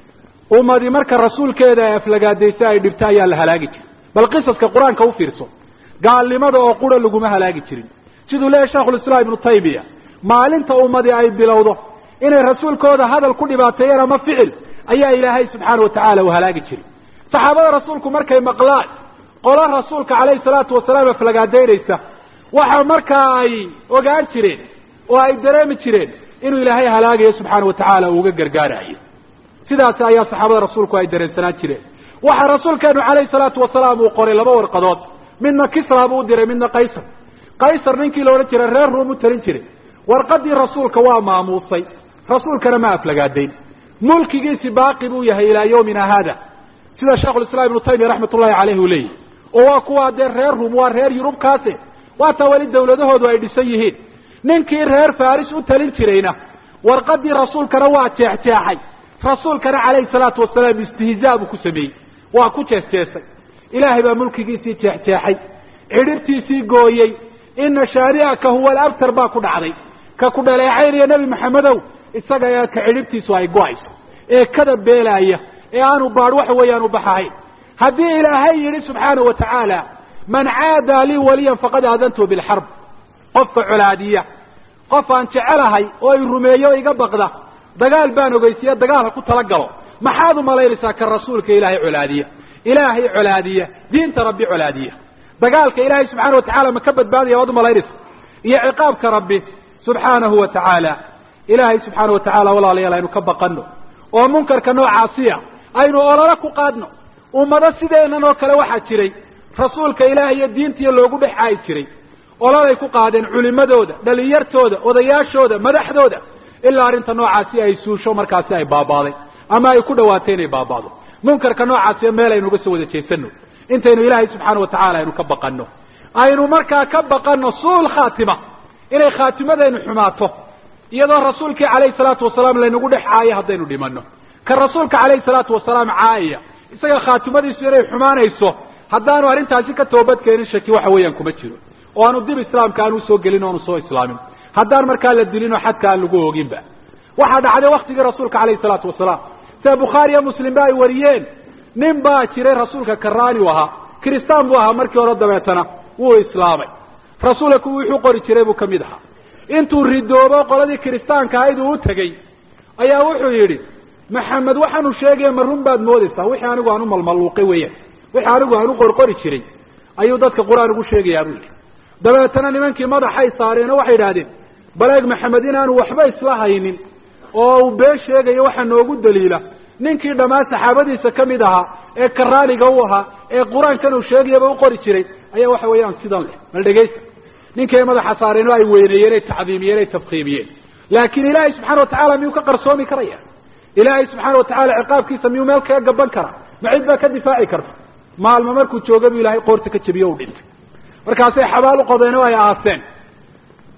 ummadi marka rasuulkeeda ay aflagaadaysa ay dhibto ayaa la halaagi jiray bal qisaska qur-aanka u fiirso gaalnimada oo qura laguma halaagi jirin siduu leeyahy sheikhulislaam ibnu taymiya maalinta ummadi ay bilowdo inay rasuulkooda hadal ku dhibaateeyeen ama ficil ayaa ilaahay subxaana watacaala uu halaagi jiray saxaabada rasuulku markay maqlaan qolo rasuulka calayhi salaatu wasalaam aflagaadaynaysa waxa markaa ay ogaan jireen oo ay dareemi jireen inuu ilaahay halaagayo subxaana watacaala uu uga gargaarayo sidaas ayaa saxaabada rasuulku ay dareensanaan jireen waxaa rasuulkeenu calayhi salaatu wasalaam uu qoray laba warqadood midna kisra buu u diray midna qaysar qaysar ninkii la odhan jiray reer ruum u talin jiray warqadii rasuulka waa maamuusay rasuulkana ma aflagaadayn mulkigiisi baaqi buu yahay ilaa yawmina haada sida sheikhulislaam ibnu taymiya raxmat ullahi caleyh uu leeyahy oo waa kuwaa dee reer ruum waa reer yurubkaase waataa weli dawladahoodu ay dhisan yihiin ninkii reer faris u talin jirayna warqadii rasuulkana waa jeexjeexay rasuulkana calayhi salaatu wasalaam istihzaa buu ku sameeyey waa ku jeesjeesay ilaahay baa mulkigiisii jeexjeexay cidhibtiisii gooyey ina shaari'aka huwa alabtar baa ku dhacday ka ku dhaleecaynaya nebi maxamedow isaga ee ka cidhibtiisu ay go-ayso ee kada beelaaya ee aanu baadh waxa weeyaan u baxahayn haddii ilaahay yidhi subxaana wa tacaala man caadaa lii waliyan faqad aadantuhu bilxarb qofka colaadiya qof aan jecelahay oo i rumeeyo o iga baqda dagaal baan ogeysiya dagaal ha ku talagalo maxaad umalaynaysaa ka rasuulka ilaahay colaadiya ilaahay colaadiya diinta rabbi colaadiya dagaalka ilaahay subxaana watacala ma ka badbaadaya waad umalaynaysa iyo ciqaabka rabbi subxaanahu wa tacaala ilaahay subxaana wa tacaala walaalayaal aynu ka baqano oo munkarka noocaasiya aynu olole ku qaadno ummado sideenan oo kale waxaa jiray rasuulka ilaahay iyo diintiiyo loogu dhex caayi jiray ololay ku qaadeen culimadooda dhalinyartooda odayaashooda madaxdooda ilaa arrinta noocaasi ay suusho markaasi ay baabaaday ama ay ku dhawaatay inay baabaado munkarka noocaasiyo meel aynu uga soo wada jeesano intaynu ilaahay subxaana watacaala aynu ka baqano aynu markaa ka baqano suul khaatima inay khaatimadaynu xumaato iyadoo rasuulkii calayhi salaatu wasalaam laynagu dhex caayo haddaynu dhimano ka rasuulka calayhi salaatu wasalaam caayaya isaga khaatimadiisu inay xumaanayso haddaanu arrintaasi ka toobadkeenin shaki waxa weeyaan kuma jiro oo aanu dib islaamka aan usoo gelin o aanu soo islaamin haddaan markaa la dilin oo xadka aan lagu ooginba waxaa dhacday waktigii rasuulka calayhi salaatu wasalaam sida bukhaari iyo muslimba ay wariyeen nin baa jiray rasuulka karaani u ahaa kiristaan buu ahaa markii hore dabeetana wuu islaamay rasuulka kuwii wuxuu qori jiray buu kamid ahaa intuu ridoobo qoladii kiristaanka ahayd uu u tegey ayaa wuxuu yidhi maxamed waxaanu sheegaya ma run baad moodaysaa wixii anigu aan u malmaluuqay weeyaan wixii anigu aan u qorqori jiray ayuu dadka qur-aan ugu sheegayaa buu yidhi dabeetana nimankii madaxay saareen oo waxay idhahdeen baleeg maxamed inaanu waxba isla haynin oo uu been sheegayo waxaa noogu daliila ninkii dhammaan saxaabadiisa ka mid ahaa ee karaaniga u ahaa ee qur-aankan uu sheegayaba u qori jiray ayaa waxa weeyaan sidan leh mal dhegaysta ninkii ay madaxa saareen oo ay weyneeyeen ay tacdiimiyeen ay tafkiimiyeen laakiin ilaahay subxana watacala miyuu ka qarsoomi karaya ilaahay subxaana watacala ciqaabkiisa miyuu meel kaga gaban karaa ma cid baa ka difaaci karta maalmo markuu jooga buu ilaahay qoorta ka jebiyo u dhintay markaasay xabaal u qodeen oo ay aaseen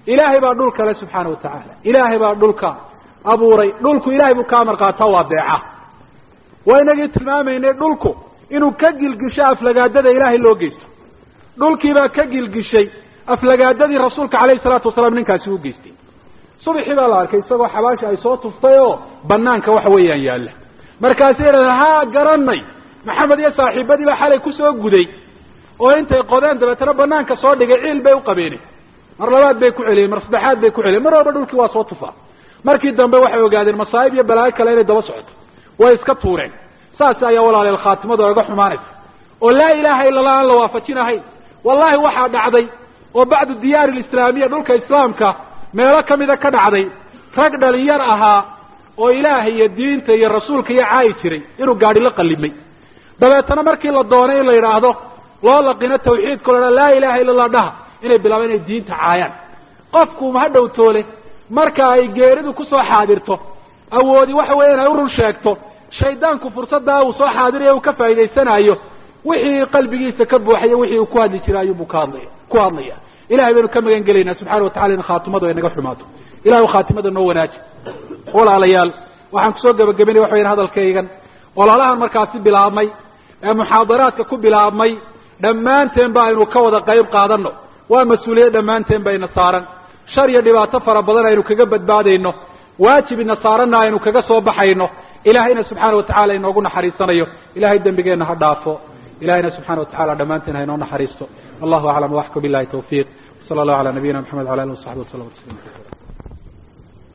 ilaahay baa dhulka le subxaana wa tacaala ilaahay baa dhulka abuuray dhulku ilahay buu ka amar qaataa waa beeca waa inagii tilmaamaynay dhulku inuu ka gilgisho aflagaadada ilaahay loo geysto dhulkiibaa ka gilgishay aflagaadadii rasuulka calayhi salaatu wasalaam ninkaasi u geystay subaxii baa la arkay isagoo xabaasha ay soo tuftay oo banaanka waxa weeyaan yaalla markaasay yidhahdeen haa garanay maxamed iyo saaxiibadii baa xalay kusoo guday oo intay qodeen dabeetana banaanka soo dhigay ciil bay u qabeeneen mar labaad bay ku celiyeen mar saddexaad bay ku celiyeen mar walba dhulkii waa soo tufaa markii dambe waxay ogaadeen masaa'ib iyo balaayo kale inay daba socoto way iska tuureen saas ayaa walaaleel khaatimadu oga xumaanaysa oo laa ilaaha illa allah aan la waafajinahayn wallahi waxaa dhacday oo bacdu diyaari lislaamiya dhulka islaamka meelo kamida ka dhacday rag dhalinyar ahaa oo ilaahay iyo diinta iyo rasuulka iyo caayi jiray inuu gaadhi la qalimay dabeetana markii la doonay in la yidhaahdo loo laqino tawxiidka o la laa ilaha illa allah dhaha inay bilaabaan inay diinta caayaan qofku ha dhowtoole marka ay geeridu kusoo xaadirto awoodi waxa weya inay u run sheegto shaydaanku fursaddaa uu soo xaadirayo uu ka faa'idaysanayo wixii qalbigiisa ka buuxayo wixii uu ku hadli jiray ayuunbuu ka hadlaya ku hadlaya ilahay baynu ka magan gelaynaa subxana watacala in khaatimadu ay naga xumaato ilahay khaatimada noo wanaaji walaalayaal waxaan kusoo gebagabaynaya waxa weyan hadalkaygan walaalahan markaasi bilaabmay ee muxaadaraadka ku bilaabmay dhammaanteen ba aynu ka wada qayb qaadano waa mas-uuliyad dhammaanteen bayna saaran shar iyo dhibaato fara badan aynu kaga badbaadayno waajibina saaranna aynu kaga soo baxayno ilahayna subxaana watacala inoogu naxariisanayo ilahay dembigeenna ha dhaafo ilahayna subxana watacala dhammaanteen ha inoo naxariisto wallahu aclam waxka bilahi tawfiiq sala allahu ala nabiyina maxamed wala alihi wasaxbi wasalam tasliima